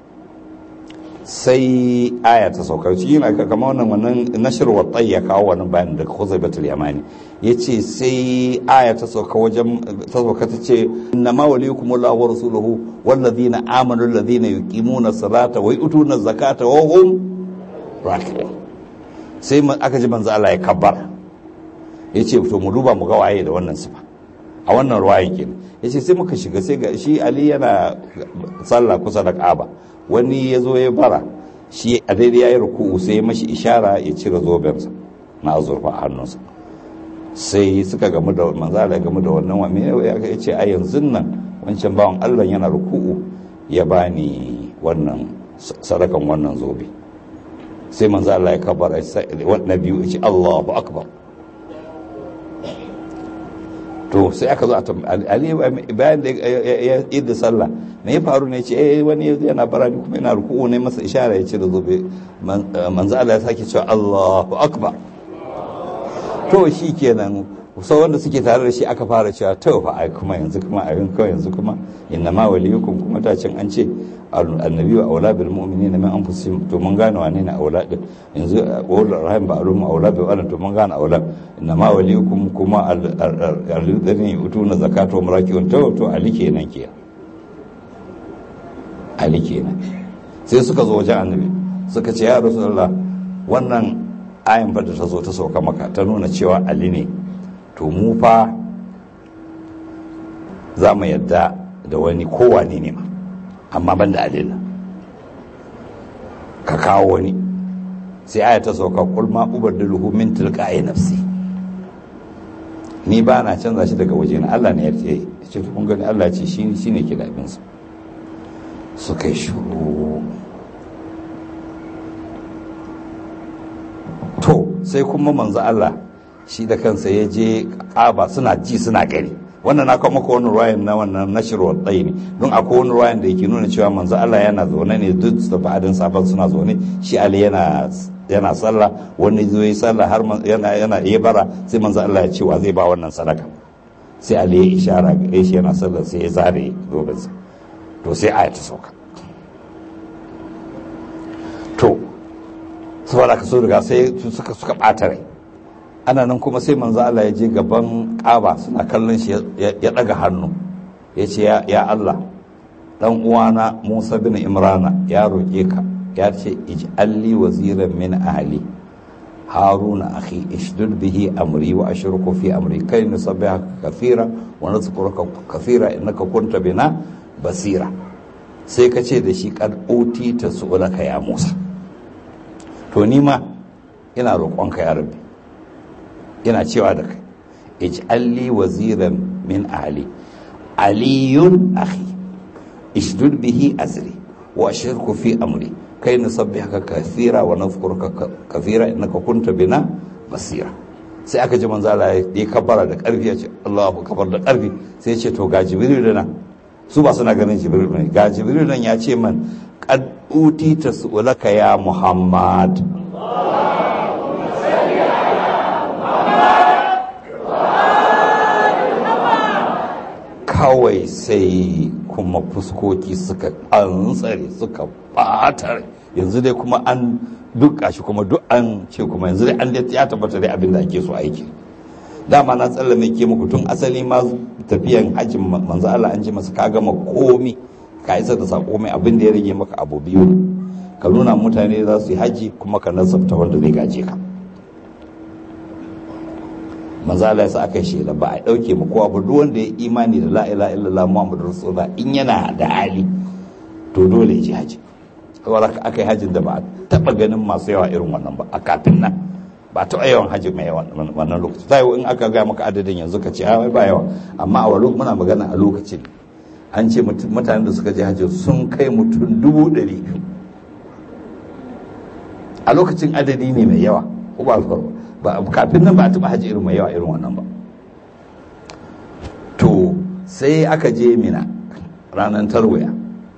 sai aya ta saukar shi yana kama wannan wannan nashir wa ya kawo wannan bayan da khuzaibatul yamani yace sai aya ta sauka wajen ta sauka ta ce inna ma waliyukum Allahu wa rasuluhu wal ladina amanu alladhina yuqimuna salata wa yutuna zakata wa hum raki'un sai aka ji manzo Allah ya kabbar yace to mu duba mu ga waye da wannan sifa a wannan ruwayan kenan yace sai muka shiga sai ga shi Ali yana sallah kusa da Kaaba wani ya zo ya bara shi a daidai ya yi ruku'u sai mashi ishara ya cire zobensa na azurfa a hannunsa sai suka gamu da manzala gamu da wannan wa mene ya ce a yanzu nan wancan bawan Allah yana ruku'u ya bani wannan sadakan wannan zobe sai manzala ya kabara na biyu ya ce Allahu akbar to sai aka zo a ali bayan da ya yi da sallah me ya faru ne ce eh wani yana barani kuma yana ruku'u ne masa ishara ya ce da zobe manzo Allah ya sake cewa Allahu akbar to shi kenan sau wanda suke tare da shi aka fara cewa to fa ai kuma yanzu kuma a kawai yanzu kuma inna ma waliyukum kuma ta cin an ce annabi wa aula bil mu'minina min anfusihim to mun gane wane ne aula din yanzu wal rahim ba alum aula bi wala to mun gane aula inna ma waliyukum kuma alladhina yutuna zakata wa murakiun to to ali kenan ke ali kenan sai suka zo wajen annabi suka ce ya rasulullah wannan ayan fa da ta zo ta sauka maka ta nuna cewa ali ne to mu fa za mu yadda da wani kowane ne ma amma ban da alila ka kawo wani sai aya ta sauka kulma ubar da luhu min tilqa'i nafsi ni ba na canza shi daga waje na Allah ne ya ce ce kun gani Allah ce shi shine ke da abin su suka yi shuru to sai kuma manzo Allah shi da kansa ya je ƙaba suna ji suna gani wannan na kawo maka wani ruwayan na wannan nashirwar tsayi ne don akwai wani ruwayan da yake nuna cewa manzo Allah yana zaune ne duk da fa'adin safan suna zaune shi Ali yana yana sallah wani zo yi sallah har yana yana iya bara sai manzo Allah ya ce wa zai ba wannan sadaka sai Ali ya ishara ga shi yana sallah sai ya zare zobensa to sai aya ta sauka to saboda ka so daga sai suka suka bata rai ana nan kuma sai manzo Allah ya je gaban Kaaba suna kallon shi ya daga hannu ya ce ya Allah dan uwana Musa bin Imrana ya roke ka ya ce ij'alli waziran min ahli haruna akhi ishdud bihi amri wa ashruku fi amri kai nusabbihaka kathira wa nadhkuruka kathira innaka kunta bina basira sai ka ce da shi kad ta su'ulaka ya Musa to ni ma ina roƙonka ya rabbi ina cewa da kai ij'alli waziran min ahli aliyun akhi ishdud bihi azri wa ashirku fi amri kai nusabbihaka kathira wa nadhkuruka kathira innaka kunta bina basira sai aka ji manzo Allah ya kabbara da karfi ya ce Allahu akbar da karfi sai ya ce to ga jibril nan su ba suna ganin jibril ne ga jibril nan ya ce man qad utita su'ulaka ya muhammad kawai sai kuma fuskoki suka antsare suka batar yanzu dai kuma an duka shi kuma duk an ce kuma yanzu dai an ya tabbata dai abin da ake so aiki dama na tsallame ke muku tun asali ma tafiyan hajjin manzo Allah an ji masa ka gama komi ka isa da sako mai abin da ya rage maka abu biyu ne ka nuna mutane za su yi haji kuma ka nasabta wanda zai gaje ka manzo Allah yasa aka shela ba a dauke mu kowa ba duk wanda ya imani da la ilaha illallah muhammadur rasulullah in yana da hali to dole ya je haji saboda aka yi hajjin da ba a taba ganin masu yawa irin wannan ba a kafin nan ba ta yawan hajji mai yawan wannan lokaci ta in aka gaya maka adadin yanzu ka ce a ba yawa amma a wani muna magana a lokacin an ce mutanen da suka je hajji sun kai mutum dubu ɗari a lokacin adadi ne mai yawa ko ba ba kafin nan ba a taɓa hajji irin mai yawa irin wannan ba to sai aka je mina ranar tarwaya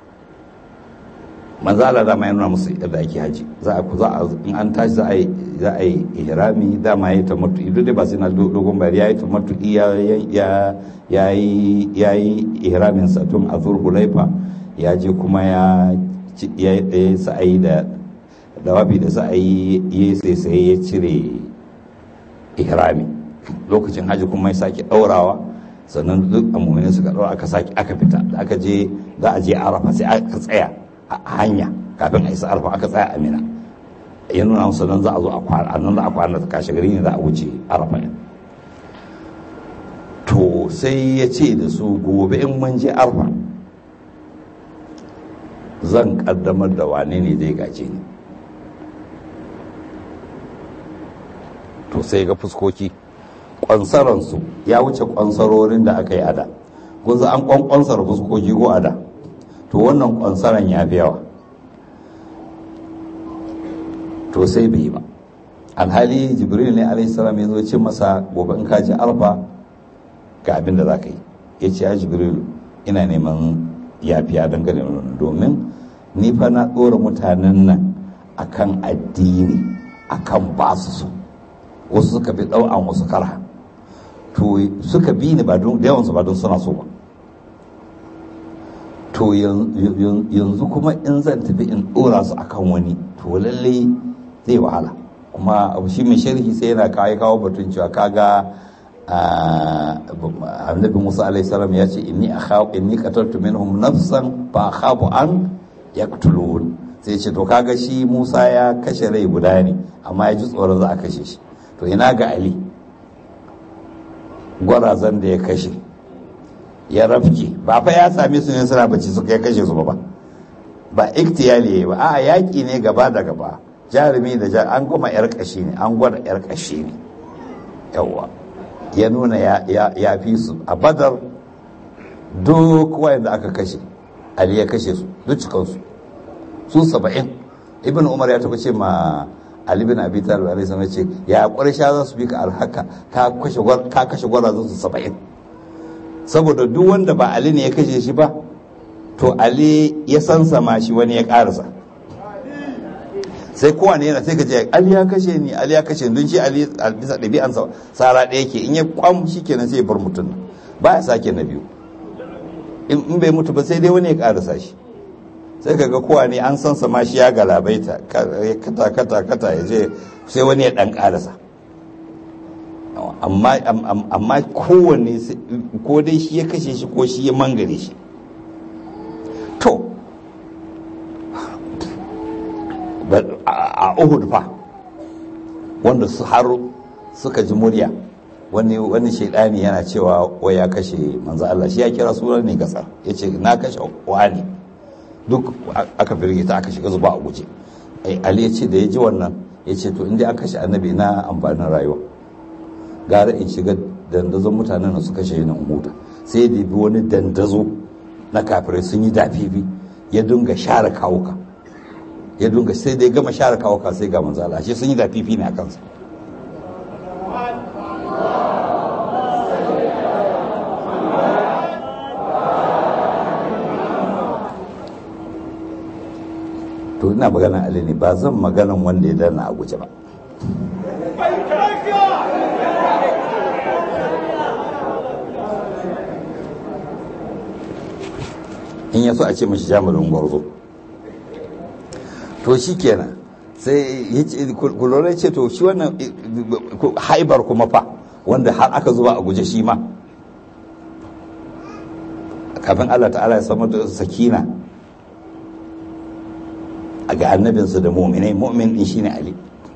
manzala dama ya nuna musu yadda ake haji za a za a in an tashi za a yi za a yi ihrami dama ya tamattu idan dai ba sai na dogon bayani ya yi tamattu ya ya ya yi ya yi ihramin sa tun a zulhulaifa ya je kuma ya ya sa'ayi da dawabi da sa'ayi ya sai sai ya cire ihrami lokacin haji kuma ya sake daurawa sannan duk amumini suka daura aka sake aka fita da aka je za a je arafa sai aka tsaya a hanya kafin a isa arfa aka tsaya amina ya nuna musu nan za a zo a kwana nan za a kwana ta kashe gari ne za a wuce arfa ne to sai ya ce da su gobe in mun je arfa zan kaddamar da wane ne zai gaje ni to sai ga fuskoki kwansaransu ya wuce kwansarorin da aka yi ada kun an kwansar fuskoki ko ada to wannan kwansaran ya fi yawa to sai bai yi ba alhali jibril ne alaihi salam ya zo ce masa gobe in ka ji alfa ga abin da za ka yi ya ce ya jibril ina neman yafiya dangane da domin ni fa na ɗora mutanen nan akan addini akan ba su so wasu suka fi ɗau'an wasu karha to suka bi ni ba don da yawansu ba don suna so ba to yanzu kuma in zan tafi in ɗora su akan wani to lalle zai wahala kuma abu shi mai sharhi sai yana kawo kawo batun cewa kaga annabi musa alaihi salam ya ce inni akhafu inni qataltu minhum nafsan fa akhafu an yaqtulun sai ce to kaga shi musa ya kashe rai guda ne amma ya ji tsoron za a kashe shi to ina ga ali gwarazan da ya kashe ya rafke ba fa ya same su ne suna bacci suka ya kashe su ba ba iktiyali ba a yaƙi ne gaba da gaba jarumi da jar an goma yar kashi ne an gwada yar kashi ne yawwa ya nuna ya fi su a badar duk wayanda aka kashe ali ya kashe su duk cikansu su saba'in ibn umar ya taɓa ce ma ali bin abi talib alaihi salam ce ya ƙwarsha za su bi ka alhaka ka kashe ka kashe gwarazan su saba'in saboda duk wanda ba ali ne ya kashe shi ba to ali ya san sama shi wani ya karasa sai kowane yana sai ka je ali ya kashe ni ali ya kashe ni don shi ali bisa ɗabi'ansa sara ɗaya ke in ya kwam shi kenan sai ya bar mutum ba ya sake na biyu in bai mutu ba sai dai wani ya karasa shi sai ka ga kowane an san sama shi ya galabaita kata kata kata ya je sai wani ya ɗan karasa amma kowane ko dai shi ya kashe shi ko shi ya mangare shi to a uhud fa wanda su har suka ji murya wani wani shaidani yana cewa wai ya kashe manzo Allah shi ya kira sunan ne gasar ya ce na kashe wani duk aka firgita aka shiga zuba a guje ali ya ce da ya ji wannan ya ce to inda aka kashe annabi na amfanin rayuwa gara in shiga dandazon mutanen da suka kashe ni huta sai ya bi wani dandazo na kafirai sun yi dafifi ya dunga share kawuka ya dunga sai dai gama share kawuka sai ga manzo Allah shi sun yi dafifi ne a kansa to ina magana Ali ne ba zan maganan wanda ya dana a guje ba in ya so a ce mashi jami'in gwarzo to shi kenan sai ya ce kulorai ce to shi wannan haibar kuma fa wanda har aka zuba a guje shi ma kafin allah ta'ala ya samar da sakina a ga annabinsu da muminai mumin din shine ali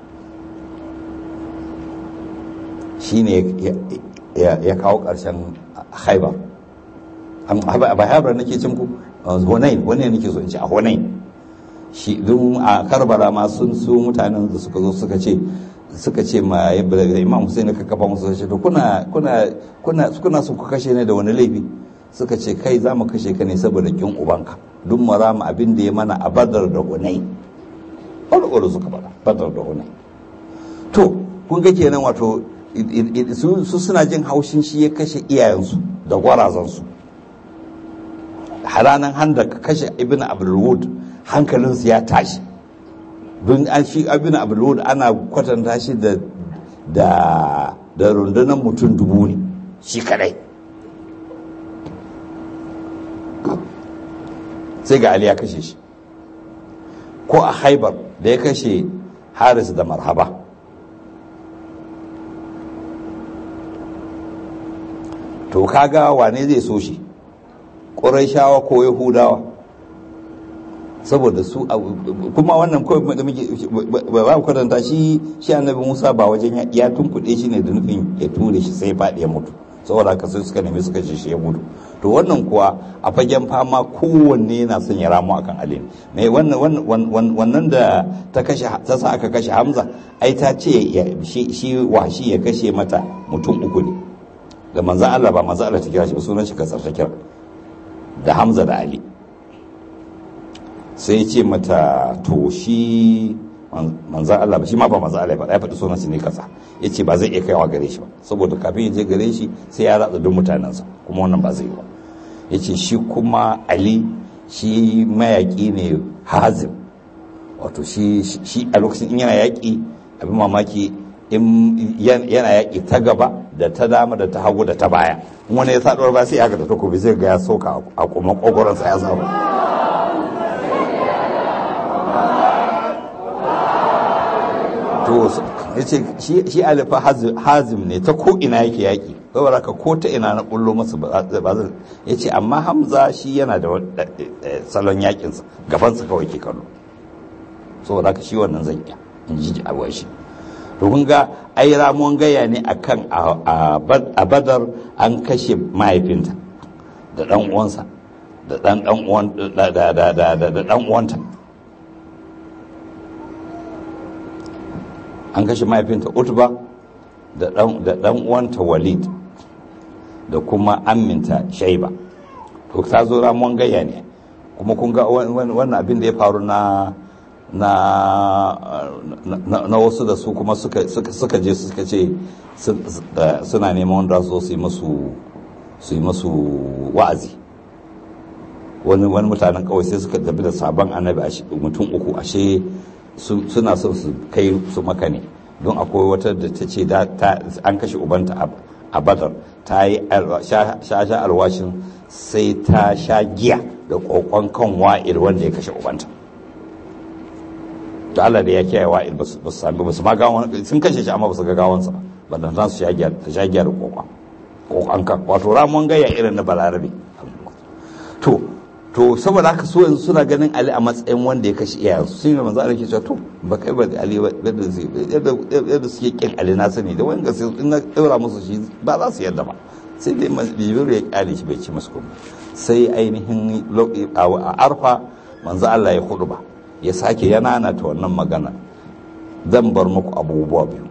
shine ya kawo ƙarshen haibar ba haibar nake cin ku hunain wani nake so in ce a hunain shi don a karbala ma sun su mutanen da suka zo suka ce suka ce ma imam Hussein ka kafa musu ce to kuna kuna kuna kuna so ku kashe ne da wani laifi suka ce kai za mu kashe ka ne saboda kin ubanka duk mara mu abin da ya mana a badar da hunai ɓarɓar suka faɗa badar da hunai to kun ga kenan wato su suna jin haushin shi ya kashe iyayensu da gwarazansu haranan handa kashe ibn abdulwud hankalinsu ya tashi don an shi ibn abdulwud ana kwatanta shi da da da rundunar mutum dubu ne shi kadai sai ga ali ya kashe shi ko a haibar da ya kashe haris da marhaba to kaga wane zai so shi shawa ko yahudawa saboda su kuma wannan kawai da muke ba mu karanta shi shi annabi musa ba wajen ya tunkuɗe shi ne da nufin ya ture shi sai faɗi ya mutu saboda haka sai suka nemi suka ce shi ya mutu to wannan kuwa a fagen fama kowanne yana son ya ramu akan ali mai wannan da ta kashe ta sa aka kashe hamza ai ta ce shi washi ya kashe mata mutum uku ne da manzan Allah ba manzan Allah ta kira shi ba sunan shi kasar ta kira da hamza da ali sai ya ce mata to shi manzan Allah ba shi ma ba manzan Allah ba ya faɗi sunan shi ne kasa ya ce ba zai iya kaiwa gare shi ba saboda kafin ya je gare shi sai ya ratsa duk mutanensa kuma wannan ba zai yi ba ya ce shi kuma ali shi mayaƙi ne hazim wato shi a lokacin in yana yaƙi abin mamaki in yana yaƙi ta gaba da ta dama da ta hagu da ta baya wani ya saɗuwar ba sai ya haka da takobi zai ga ya soka a kuma ƙogoronsa ya samu to ya ce shi alifa hazim ne ta ko ina yake yaƙi saboda ka ko ta ina na bullo masa ba zai ya ce amma hamza shi yana da salon yaƙinsa gabansa kawai ke kallo saboda ka shi wannan zan iya in ji abuwa shi to kun ga ai ramuwan gaya ne akan a badar an kashe mahaifinta da dan uwansa da dan dan uwan da da da da dan uwanta an kashe mahaifinta utba da dan uwanta walid da kuma aminta shaiba to ta zo ramuwan gayya ne kuma kun ga wannan abin da ya faru na na na wasu da su kuma suka je suka ce suna neman wanda su yi musu su yi masu wa'azi wani wani mutanen kawai sai suka tafi da sabon annabi mutum uku ashe suna son su kai su maka ne don akwai wata da ta ce an kashe ubanta a badar ta yi sha alwashin sai ta sha giya da kokon kan wa'il wanda ya kashe ubanta to Allah da ya kiyaye wa'il ba su sami ba su ma gawon sun kashe shi amma ba su ga gawansa ba da za su sha giya ta sha giya da kokon kokon kan wato ramon gaya irin na balarabe to to saboda haka so yanzu suna ganin Ali a matsayin wanda ya kashe iyayensu sun yi manzo Allah ke cewa to ba kai ba Ali yadda yadda suke kin Ali na sani da wani gaske in na daura musu shi ba za su yadda ba sai dai Jibril ya kyale shi bai ci musu komai sai ainihin a arfa manzo Allah ya hudu ba ya sake yana na ta wannan magana zan bar muku abubuwa biyu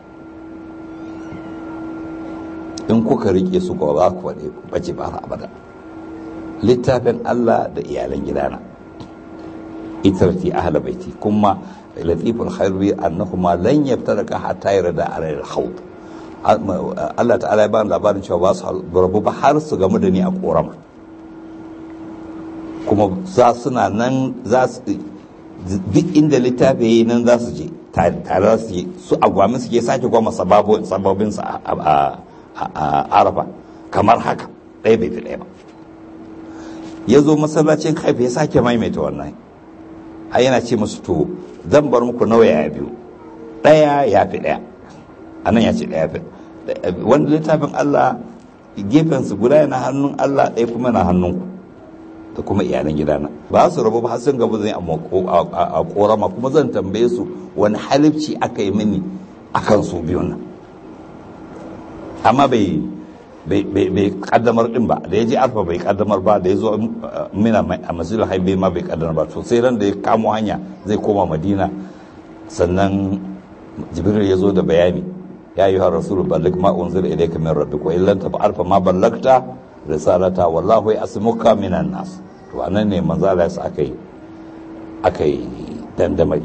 in kuka rike su ko za ku faɗe bace ba abada littafin Allah da iyalan gidana itarti ahla baiti kuma latiful khairi annahuma lan yaftaraka hatta yarda ala al-hawd Allah ta'ala ya ba labarin cewa ba su rabu ba har su gamu da ni a korama kuma za suna nan za su duk inda littafi yayi nan za su je tare su yi su agwamin su ke sake gwama sababin su a arafa kamar haka ɗaya bai fi ɗaya ba ya zo masallacin haifa ya sake maimaita wannan a yana ce musu to zan bar muku nawa ya biyu ɗaya ya fi ɗaya a nan ya ce ɗaya fi wanda littafin Allah gefensu guda yana hannun Allah ɗaya kuma yana hannunku da kuma iyalan gidana ba su rabu ba sun gaba zai a korama kuma zan tambaye su wani halifci aka yi mini akan su biyun nan amma bai bai kaddamar din ba da ya je alfa bai kaddamar ba da ya zo mina a masjidul haibe ma bai kaddamar ba to sai ran da ya kamo hanya zai koma madina sannan jibril ya zo da bayani ya yi har rasulun ballik ma unzila ilayka min rabbik wa illan tafa'al fa ma ballagta risalata wallahu yasmuka minan nas to anan ne manzo Allah ya aka yi aka yi dandamari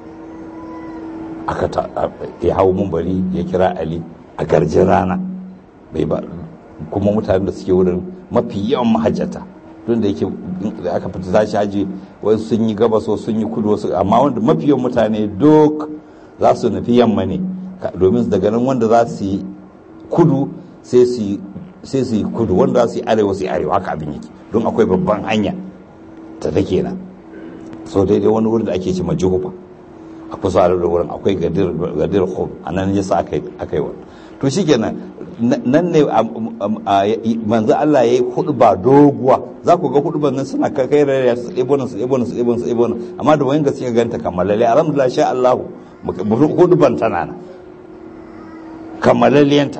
aka ta ya hawo bari ya kira ali a garjin rana bai ba kuma mutanen da suke wurin mafi yawan mahajjata tun da yake da aka fita tashi haji wasu sun yi gabas wasu sun yi kudu wasu amma wanda mafi yawan mutane duk za su nufi yamma ne domin daga nan wanda za su yi kudu sai su yi kudu wanda za su yi arewa su yi arewa haka abin yake don akwai babban hanya ta take nan so daidai wani wurin da ake ce majuhufa a kusa da wurin akwai gadir hub a nan yasa aka yi wani to shi kenan nan ne manzo Allah ya yi hudu ba doguwa za ku ga hudu nan suna kai rariya su ɗebo nan su ɗebo nan su ɗebo nan su ɗebo nan amma da wani gaske ganta kammalalle alhamdulillah sha Allah hudu ban tana nan kammalalliyanta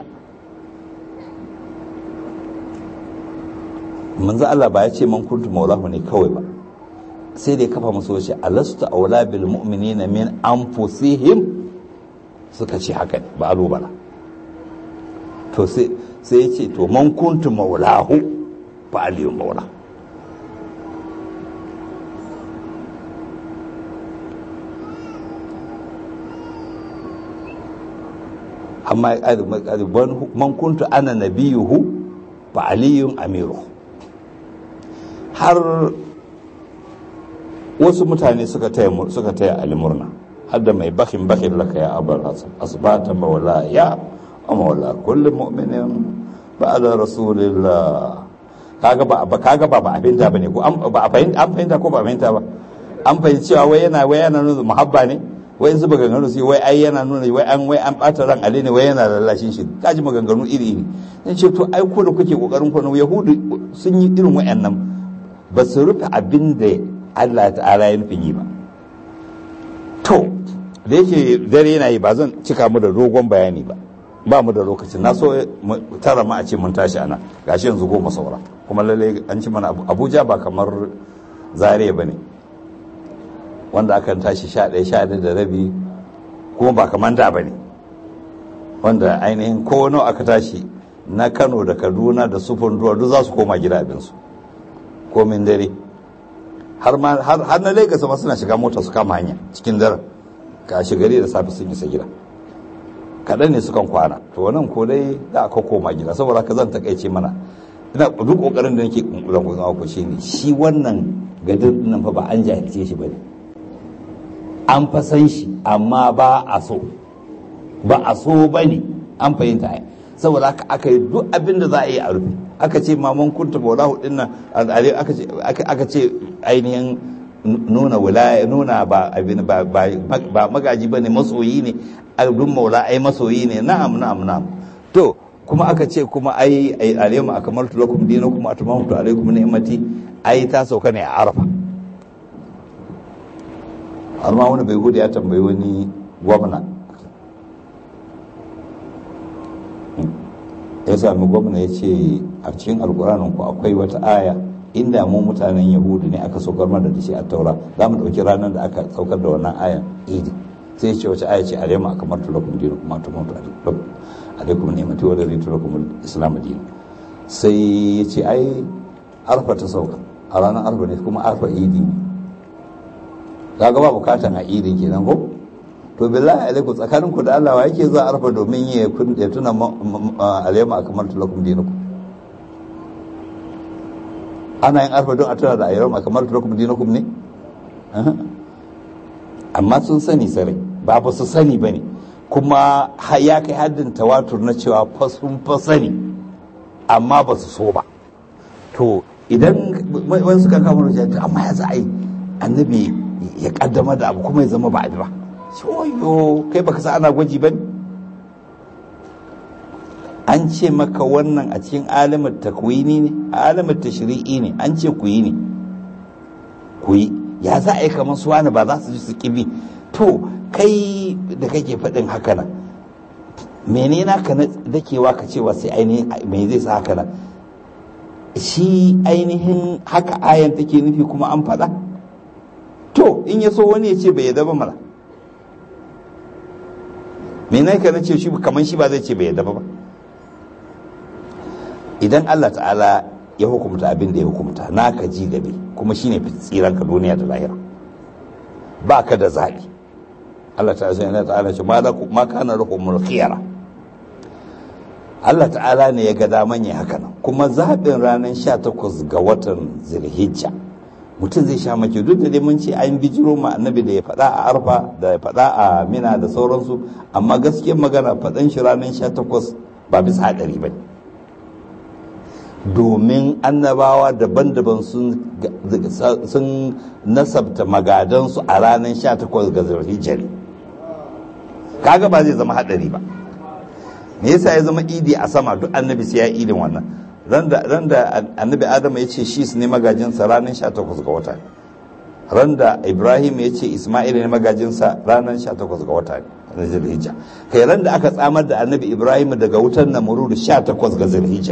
manzo Allah ba ya ce man kuntu maulahu ne kawai ba sai da ya kafa musu wace alastu aula bil mu'minina min anfusihim suka ce haka ne ba alubala to sai ya ce to man kuntu maulahu fa aliyu maula amma man kuntu ana nabiyuhu fa aliyun amiru har wasu mutane suka taya suka taya ali murna har da mai bakin bakin laka ya abar asbata maula ya maula kullum mu'minin ba'da rasulillah kaga ba kaga ba ba abinda bane ko ba a fahimta an fahimta ko ba fahimta ba an fahimci cewa wai yana wai yana nuna muhabba ne wai in zuba ganganu sai wai ai yana nuna wai an wai an bata ran ali ne wai yana lallashin shi kaji maganganu iri iri in ce to ai ko da kuke kokarin ku yahudu sun yi irin wayannan ba su rufe abin da Allah ta'ala ya nufin yi ba to da yake dare yana yi ba zan cika mu da dogon bayani ba ba mu da lokacin na so tara ma a ce mun tashi ana gashi yanzu goma saura kuma lalle an ci mana abuja ba kamar zare ba ne wanda aka tashi sha ɗaya sha ɗaya da rabi kuma ba kamar da ba ne wanda ainihin ko nawa aka tashi na kano da kaduna da sufun duwa duk za su koma gida abinsu komin dare har na lagos ma suna shiga mota su kama hanya cikin daren ka gari da safe sun isa gida kaɗan ne sukan kwana to nan ko dai za a koma gida saboda ka zan takaice mana ina duk kokarin da nake kunkulan ku zama ku shine shi wannan gadir nan fa ba an jahilce shi bane an fa san shi amma ba a so ba a so bane an fahimta ai saboda haka aka yi duk abin da za a yi a rufe aka ce maman kunta maulahu din nan aka ce ainihin nuna wilaya nuna ba abin ba ba magaji bane masoyi ne abin maula ai masoyi ne na'am na'am na'am to kuma aka ce kuma ai alaykum akmaltu lakum dinakum wa atmamtu alaykum ni'mati ai ta sauka ne a arafa har ma wani bai gudu ya tambayi wani gwamna ya sami gwamna ya ce a cikin alkuranin ku akwai wata aya inda mu mutanen yahudu ne aka saukar mana da shi a taura za mu ɗauki ranar da aka saukar da wannan ayan idi sai ce wace aya ce a rema kamar tulakum dinu kuma ta mutu alaikum ne mati wadda zai tulakum islam dinu sai ya ce ai arfa ta sauka a ranar arfa ne kuma arfa idi ne kaga ba bukatan a idin kenan ko to billahi alaikum tsakanin ku da Allah wa yake zuwa arfa domin ya kun ya tuna alayma akmaltu lakum dinakum ana yin arfa don a tuna da ayyama akmaltu lakum dinakum ne amma sun sani sarai ba ba su sani bane kuma ya kai haddin tawatur na cewa fa sun fa sani amma ba su so ba to idan wani suka kama da amma ya za a yi annabi ya kaddama da abu kuma ya zama ba a ba shoyo kai baka sa ana gwaji ba an ce maka wannan a cikin alamar takwini ne alamar tashri'i ne an ce ku yi ne ku yi ya za a yi kamar su wani ba za su ji su kibi to kai da kake faɗin haka nan mene naka na dakewa ka cewa sai ainihin mai zai sa haka nan shi ainihin haka ayan take nufi kuma an faɗa to in ya so wani ya ce bai yadda ba mana me na ka ce shi kamar shi ba zai ce bai yadda ba idan Allah ta'ala ya hukumta abin da ya hukumta naka ji gabe kuma shine tsiran ka duniya da lahira ba ka da zaɓi Allah ta'ala ta'ala ce ma kana lakumul khiyara Allah ta'ala ne ya ga daman ya haka nan kuma zaɓin ranar 18 ga watan zilhijja mutum zai sha maki duk da dai mun ce an bijiro ma annabi da ya faɗa a arfa da ya faɗa a mina da sauransu amma gaskiyar magana faɗan shi ranar 18 ba bisa haɗari ba domin annabawa daban-daban sun nasabta magadansu a ranar 18 ga zilhijja kaga ba zai zama haɗari ba me yasa ya zama idi a sama duk annabi sai ya idin wannan ran da annabi adam ya ce shi ne magajinsa ranar 18 ga wata ran da ibrahim ya ce isma'il ne magajinsa ranar 18 ga wata na zilhijja kai ran da aka tsamar da annabi ibrahim daga wutar namurud 18 ga zilhijja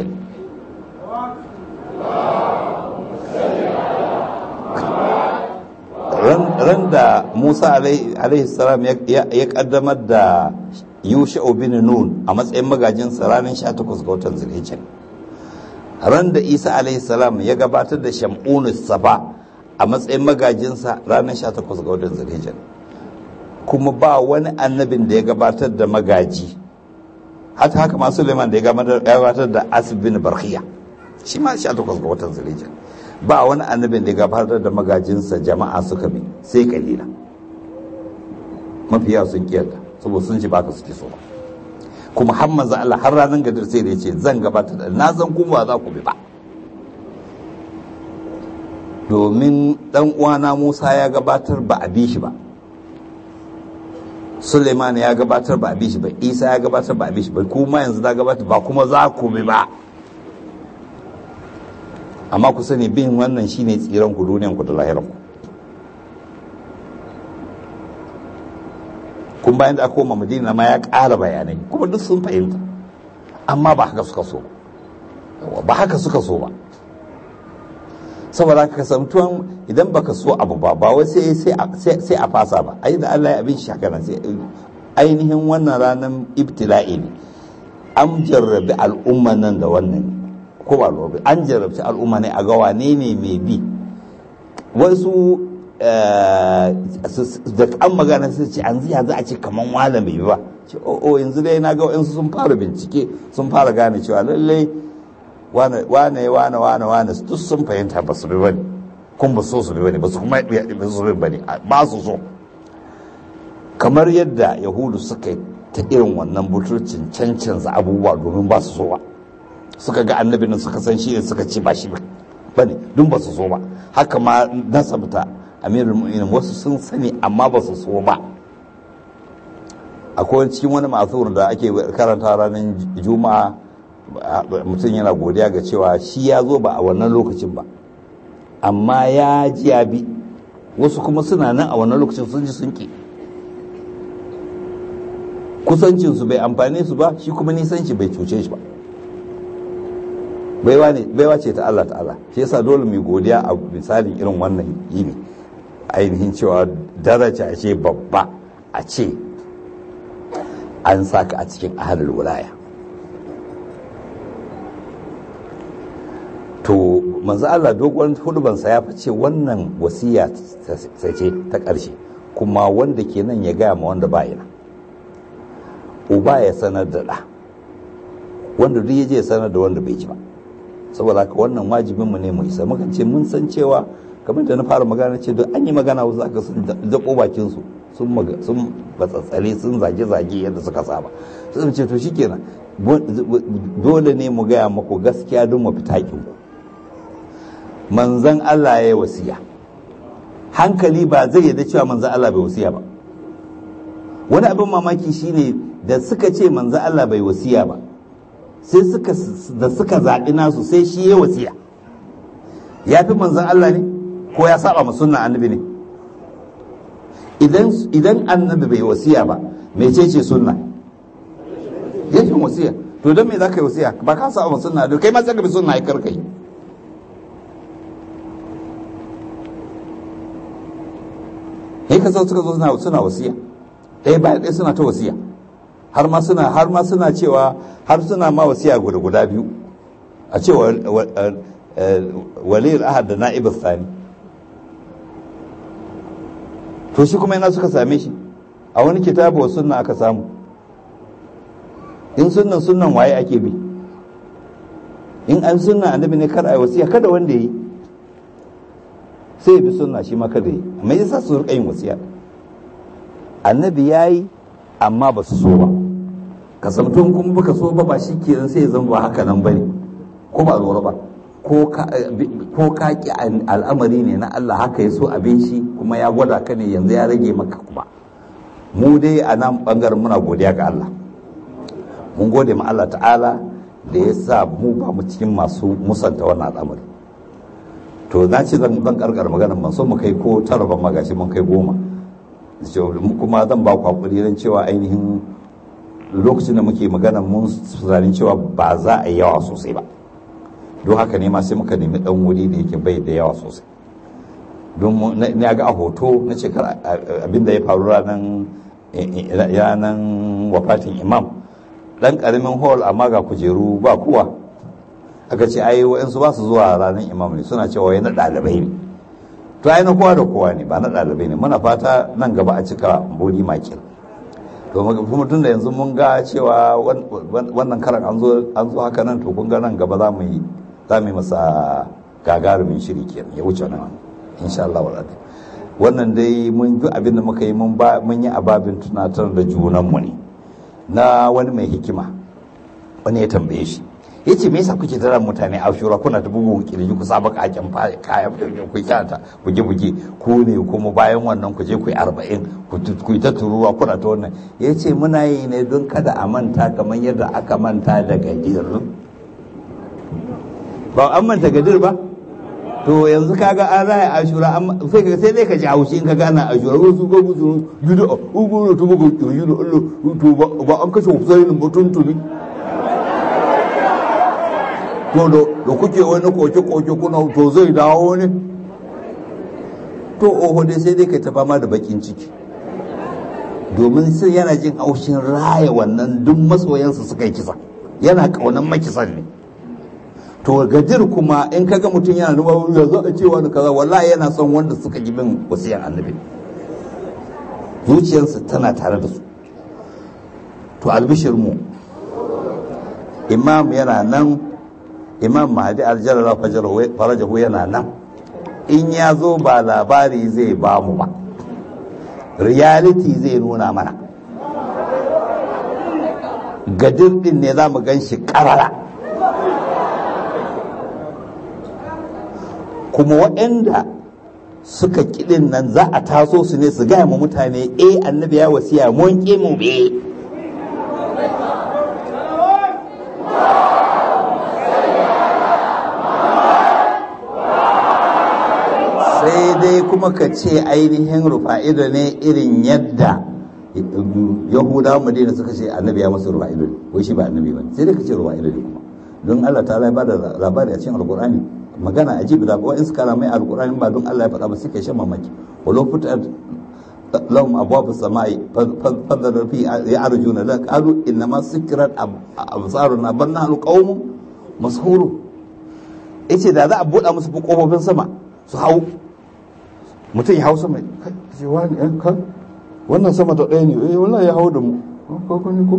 ran da musa alaihi salam ya kaddamar da yusha'u bin nun a matsayin magajinsa ranar 18 ga watan zulhijja ran da isa alaihi salam ya gabatar da shamunu safa a matsayin magajinsa ranar 18 ga watan zulhijja kuma ba wani annabin da ya gabatar da magaji hata haka ma suleiman da ya gabatar da asib bin barkhiya shi ma 18 ga watan zulhijja ba wani annabin da ya gabatar da magajinsa jama'a suka bi sai kalila mafiya sun kiyarta saboda sun ci baka suke so kuma har manzo Allah har ranar gadir sai da yace zan gabatar da na zan kuma za ku bi ba domin dan uwana Musa ya gabatar ba a bi shi ba Suleiman ya gabatar ba a bi shi ba Isa ya gabatar ba a bi shi ba kuma yanzu na gabatar ba kuma za ku bi ba amma ku sani bin wannan shine tsiran ku duniyan ku da lahiran ku kun bayan da aka koma madina ma ya ƙara bayanai kuma duk sun fahimta amma ba haka suka so ba haka suka so ba saboda haka kasantuwan idan baka so abu ba ba wai sai sai a fasa ba ai da Allah ya abin shi haka sai ainihin wannan ranar ibtila'i ne an jarrabi al'umma nan da wannan ko ba lobe an jarrabci al'umma ne a ga wane ne mai bi wasu da an magana sai ce an ziya za a ce kaman wala mai ba ce o yanzu dai na ga wayansu sun fara bincike sun fara gane cewa lallai wane wane wane wane wane duk sun fahimta ba su bi bane kun ba so su bi bane ba su kuma ba su bi bane ba su so kamar yadda yahudu suka yi ta irin wannan butulcin cancanza abubuwa domin ba su so ba suka ga annabi nan suka san shi ne suka ce ba shi ba ne dun ba su so ba haka ma nasabta amirul mu'minin wasu sun sani amma ba su so ba akwai cikin wani masur da ake karanta ranar juma'a mutum yana godiya ga cewa shi ya zo ba a wannan lokacin ba amma ya ji ya bi wasu kuma suna nan a wannan lokacin sun ji sun ki kusancinsu bai amfane su ba shi kuma nisanci bai cuce shi ba baiwa ce ta Allah ta'ala shi yasa dole mai godiya a misalin irin wannan yini ainihin cewa daraja ce babba a ce an saka a cikin ahalul wilaya to manzo Allah dogon hudubansa ya fice wannan wasiya ce ta ƙarshe kuma wanda ke nan ya gaya ma wanda ba yana uba ya sanar da ɗa wanda duk ya je sanar da wanda bai ji ba saboda haka wannan wajibin mu ne mu isa mukan ce mun san cewa kamar da na fara magana ce don an yi magana wasu aka sun dako bakin su sun sun batsatsare sun zage zage yadda suka saba sun ce to shikenan dole ne mu gaya muku gaskiya don mu fita ku manzan Allah ya yi wasiya hankali ba zai yarda cewa manzan Allah bai wasiya ba wani abin mamaki shine da suka ce manzan Allah bai wasiya ba sai suka da suka zaɓi nasu sai shi ya wasiya ya fi manzan Allah ne ko ya saba ma sunna annabi ne idan idan annabi bai wasiya ba mece ce sunna ya fi wasiya to don me za ka yi wasiya ba ka saba ma sunna kai ma sai ka bi sunna ai karka yi sai ka suka zo suna wasiya ɗaya bayan ɗaya suna ta wasiya har ma suna har ma suna cewa har suna ma wasiya guda guda biyu a cewa waliyul ahad da na'ib sani to shi kuma yana suka same shi a wani kitabu wa sunna aka samu in sunnan sunnan waye ake bi in an sunna annabi ne kar a wasiya kada wanda yi sai bi sunna shi ma kada yi amma yasa su rika yin wasiya annabi yayi amma ba su so ba kasamtun kuma baka so ba ba shi kenan sai ya zama ba haka nan bane ko ba lura ba ko ka ki al'amari ne na Allah haka ya so abin shi kuma ya gwada ka ne yanzu ya rage maka kuma mu dai a nan bangaren muna godiya ga Allah mun gode ma Allah ta'ala da ya sa mu ba mu cikin masu musanta wannan al'amari to na ce zan ban karkar maganar man so mu kai ko tara ban magashi mun kai goma kuma zan ba ku hakuri don cewa ainihin lokacin da muke magana mun tunanin cewa ba za a yi yawa sosai ba don haka ne ma sai muka nemi dan wuri da yake bai da yawa sosai don na ga a hoto na ce abinda ya faru ranar yanan wafatin imam dan karamin hall amma ga kujeru ba kuwa aka ce ai wa'yansu ba su zuwa ranar imam ne suna cewa wai na ɗalibai ne to ai na kowa da kowa ne ba na ɗalibai ne muna fata nan gaba a cika bodi makil to kuma tun da yanzu mun ga cewa wannan karan an zo haka nan to kun ga nan gaba za mu yi za mu yi masa gagarumin shiri kenan ya wuce nan insha Allah wa wannan dai mun duk abin da muka yi mun yi ababin tunatar da junanmu ne na wani mai hikima wani ya tambaye shi ya ce me yasa kuke tara mutane a shura kuna ta bugun kirji ku saba kakin kayan ku kyata buge buge ku ne kuma bayan wannan ku je ku yi arba'in ku yi ta turuwa kuna ta wannan ya ce muna yi ne don kada a manta kamar yadda aka manta da gadir ba an manta gadir ba to yanzu kaga an raya ashura sai ka sai dai ka ji haushi in ka gana ashura wasu ga musu yudu a ugu to bugu yudu Allah to ba an kashe Husaini mutum tuni to da kuke wani koke-koke kuna to zai dawo ne to oho dai sai dai kai ta fama da bakin ciki domin sai yana jin haushin raya wannan duk masoyansa suka yi kisa yana kaunan makisan ne to gajir kuma in kaga mutum yana nuna ya za a cewa da kaza wallahi yana son wanda suka yi min wasiyan annabi zuciyarsa tana tare da su to albishir mu imam yana nan imam mahdi aljalala farajahu yana nan in ya zo ba labari zai ba mu ba reality zai nuna mana gadir din ne za mu gan shi karara kuma waɗanda suka kiɗin nan za a taso su ne su gaya ma mutane eh annabi ya wasiya mun ƙi mu be sai dai kuma ka ce ainihin rufa'ido ne irin yadda yahudawa madina suka ce annabi ya masu rufa'ido ne wai shi ba annabi ba sai dai ka ce rufa'ido ne kuma don Allah ta ba da labari a cikin alkur'ani magana ajibi da wa'in suka ramai alkur'ani ba don Allah ya faɗa ba suka shan mamaki walau fitar lahum abwaab as-samai fadhar fi ya'rujuna la qalu inna ma sikrat absaruna bal nahnu qaumun mashhurun yace da za a buɗa musu kofofin sama su hau mutum ya hau sama ce wani yan kan wannan sama ta ɗaya ne eh wallahi ya hau da mu ko ko ne ko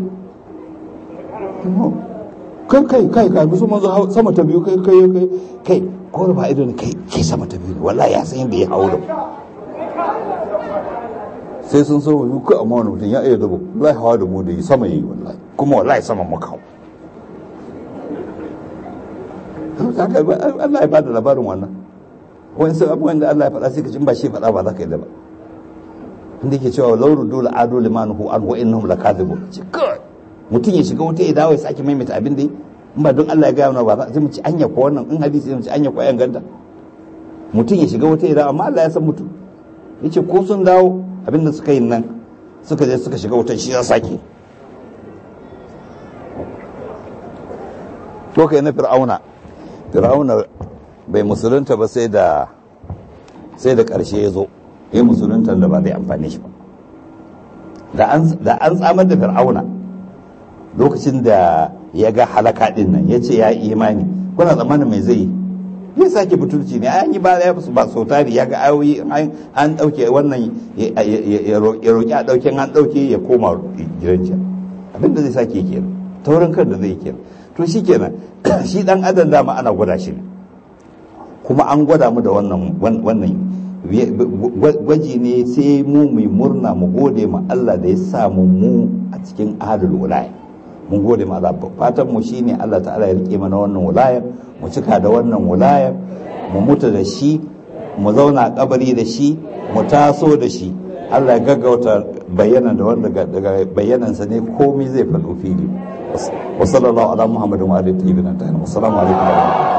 kai kai kai kai musu manzo sama ta biyu kai kai kai kai ko ba ido ne kai kai sama ta biyu ne wallahi ya san yadda ya hau da mu sai sun so mu ku amma wani mutum ya iya dabo wallahi hawa da mu da yi sama yi wallahi kuma wallahi sama muka hau Allah ya bada labarin wannan wani sai abubuwan da Allah ya faɗa sai ka ci ba shi faɗa ba za ka yi da ba inda yake cewa lauru dole adu limanuhu an wa innahum lakadibun ce kai mutum ya shiga wuta ya dawo ya sake maimaita abin da in ba don Allah ya gaya mana ba za mu ci anya ko wannan in hadisi mu ci anya ko ayan ganta mutum ya shiga wuta ya dawo amma Allah ya san mutum yace ko sun dawo abin da suka yi nan suka je suka shiga wutan shi ya sake to kai na fir'auna fir'auna bai musulunta ba sai da sai da ƙarshe ya zo ya musulunta da ba zai amfani shi ba da an tsamar da fir'auna lokacin da ya ga halaka din nan ya ce ya yi imani kuna tsammanin mai zai ya sake butulci ne an yi ba ya ba sau tari ya ga ayoyi an ɗauke wannan ya roƙi a ɗauke an ɗauke ya koma gidan abinda zai sake kenan taurin kan da zai kenan to shi kenan shi dan adam dama ana gwada shi ne kuma an gwada mu da wannan wannan gwaji ne sai mu mu murna mu gode ma Allah da ya sa mu mu a cikin adul wilaya mun gode ma Allah fatan mu shine Allah ta'ala ya rike mana wannan wilayar mu cika da wannan wilayar mu mutu da shi mu zauna kabari da shi mu taso da shi Allah ya gaggauta bayyana da wanda daga bayyanansa ne komai zai faɗo fili wa sallallahu ala muhammadin wa alihi wa sahbihi wa assalamu alaikum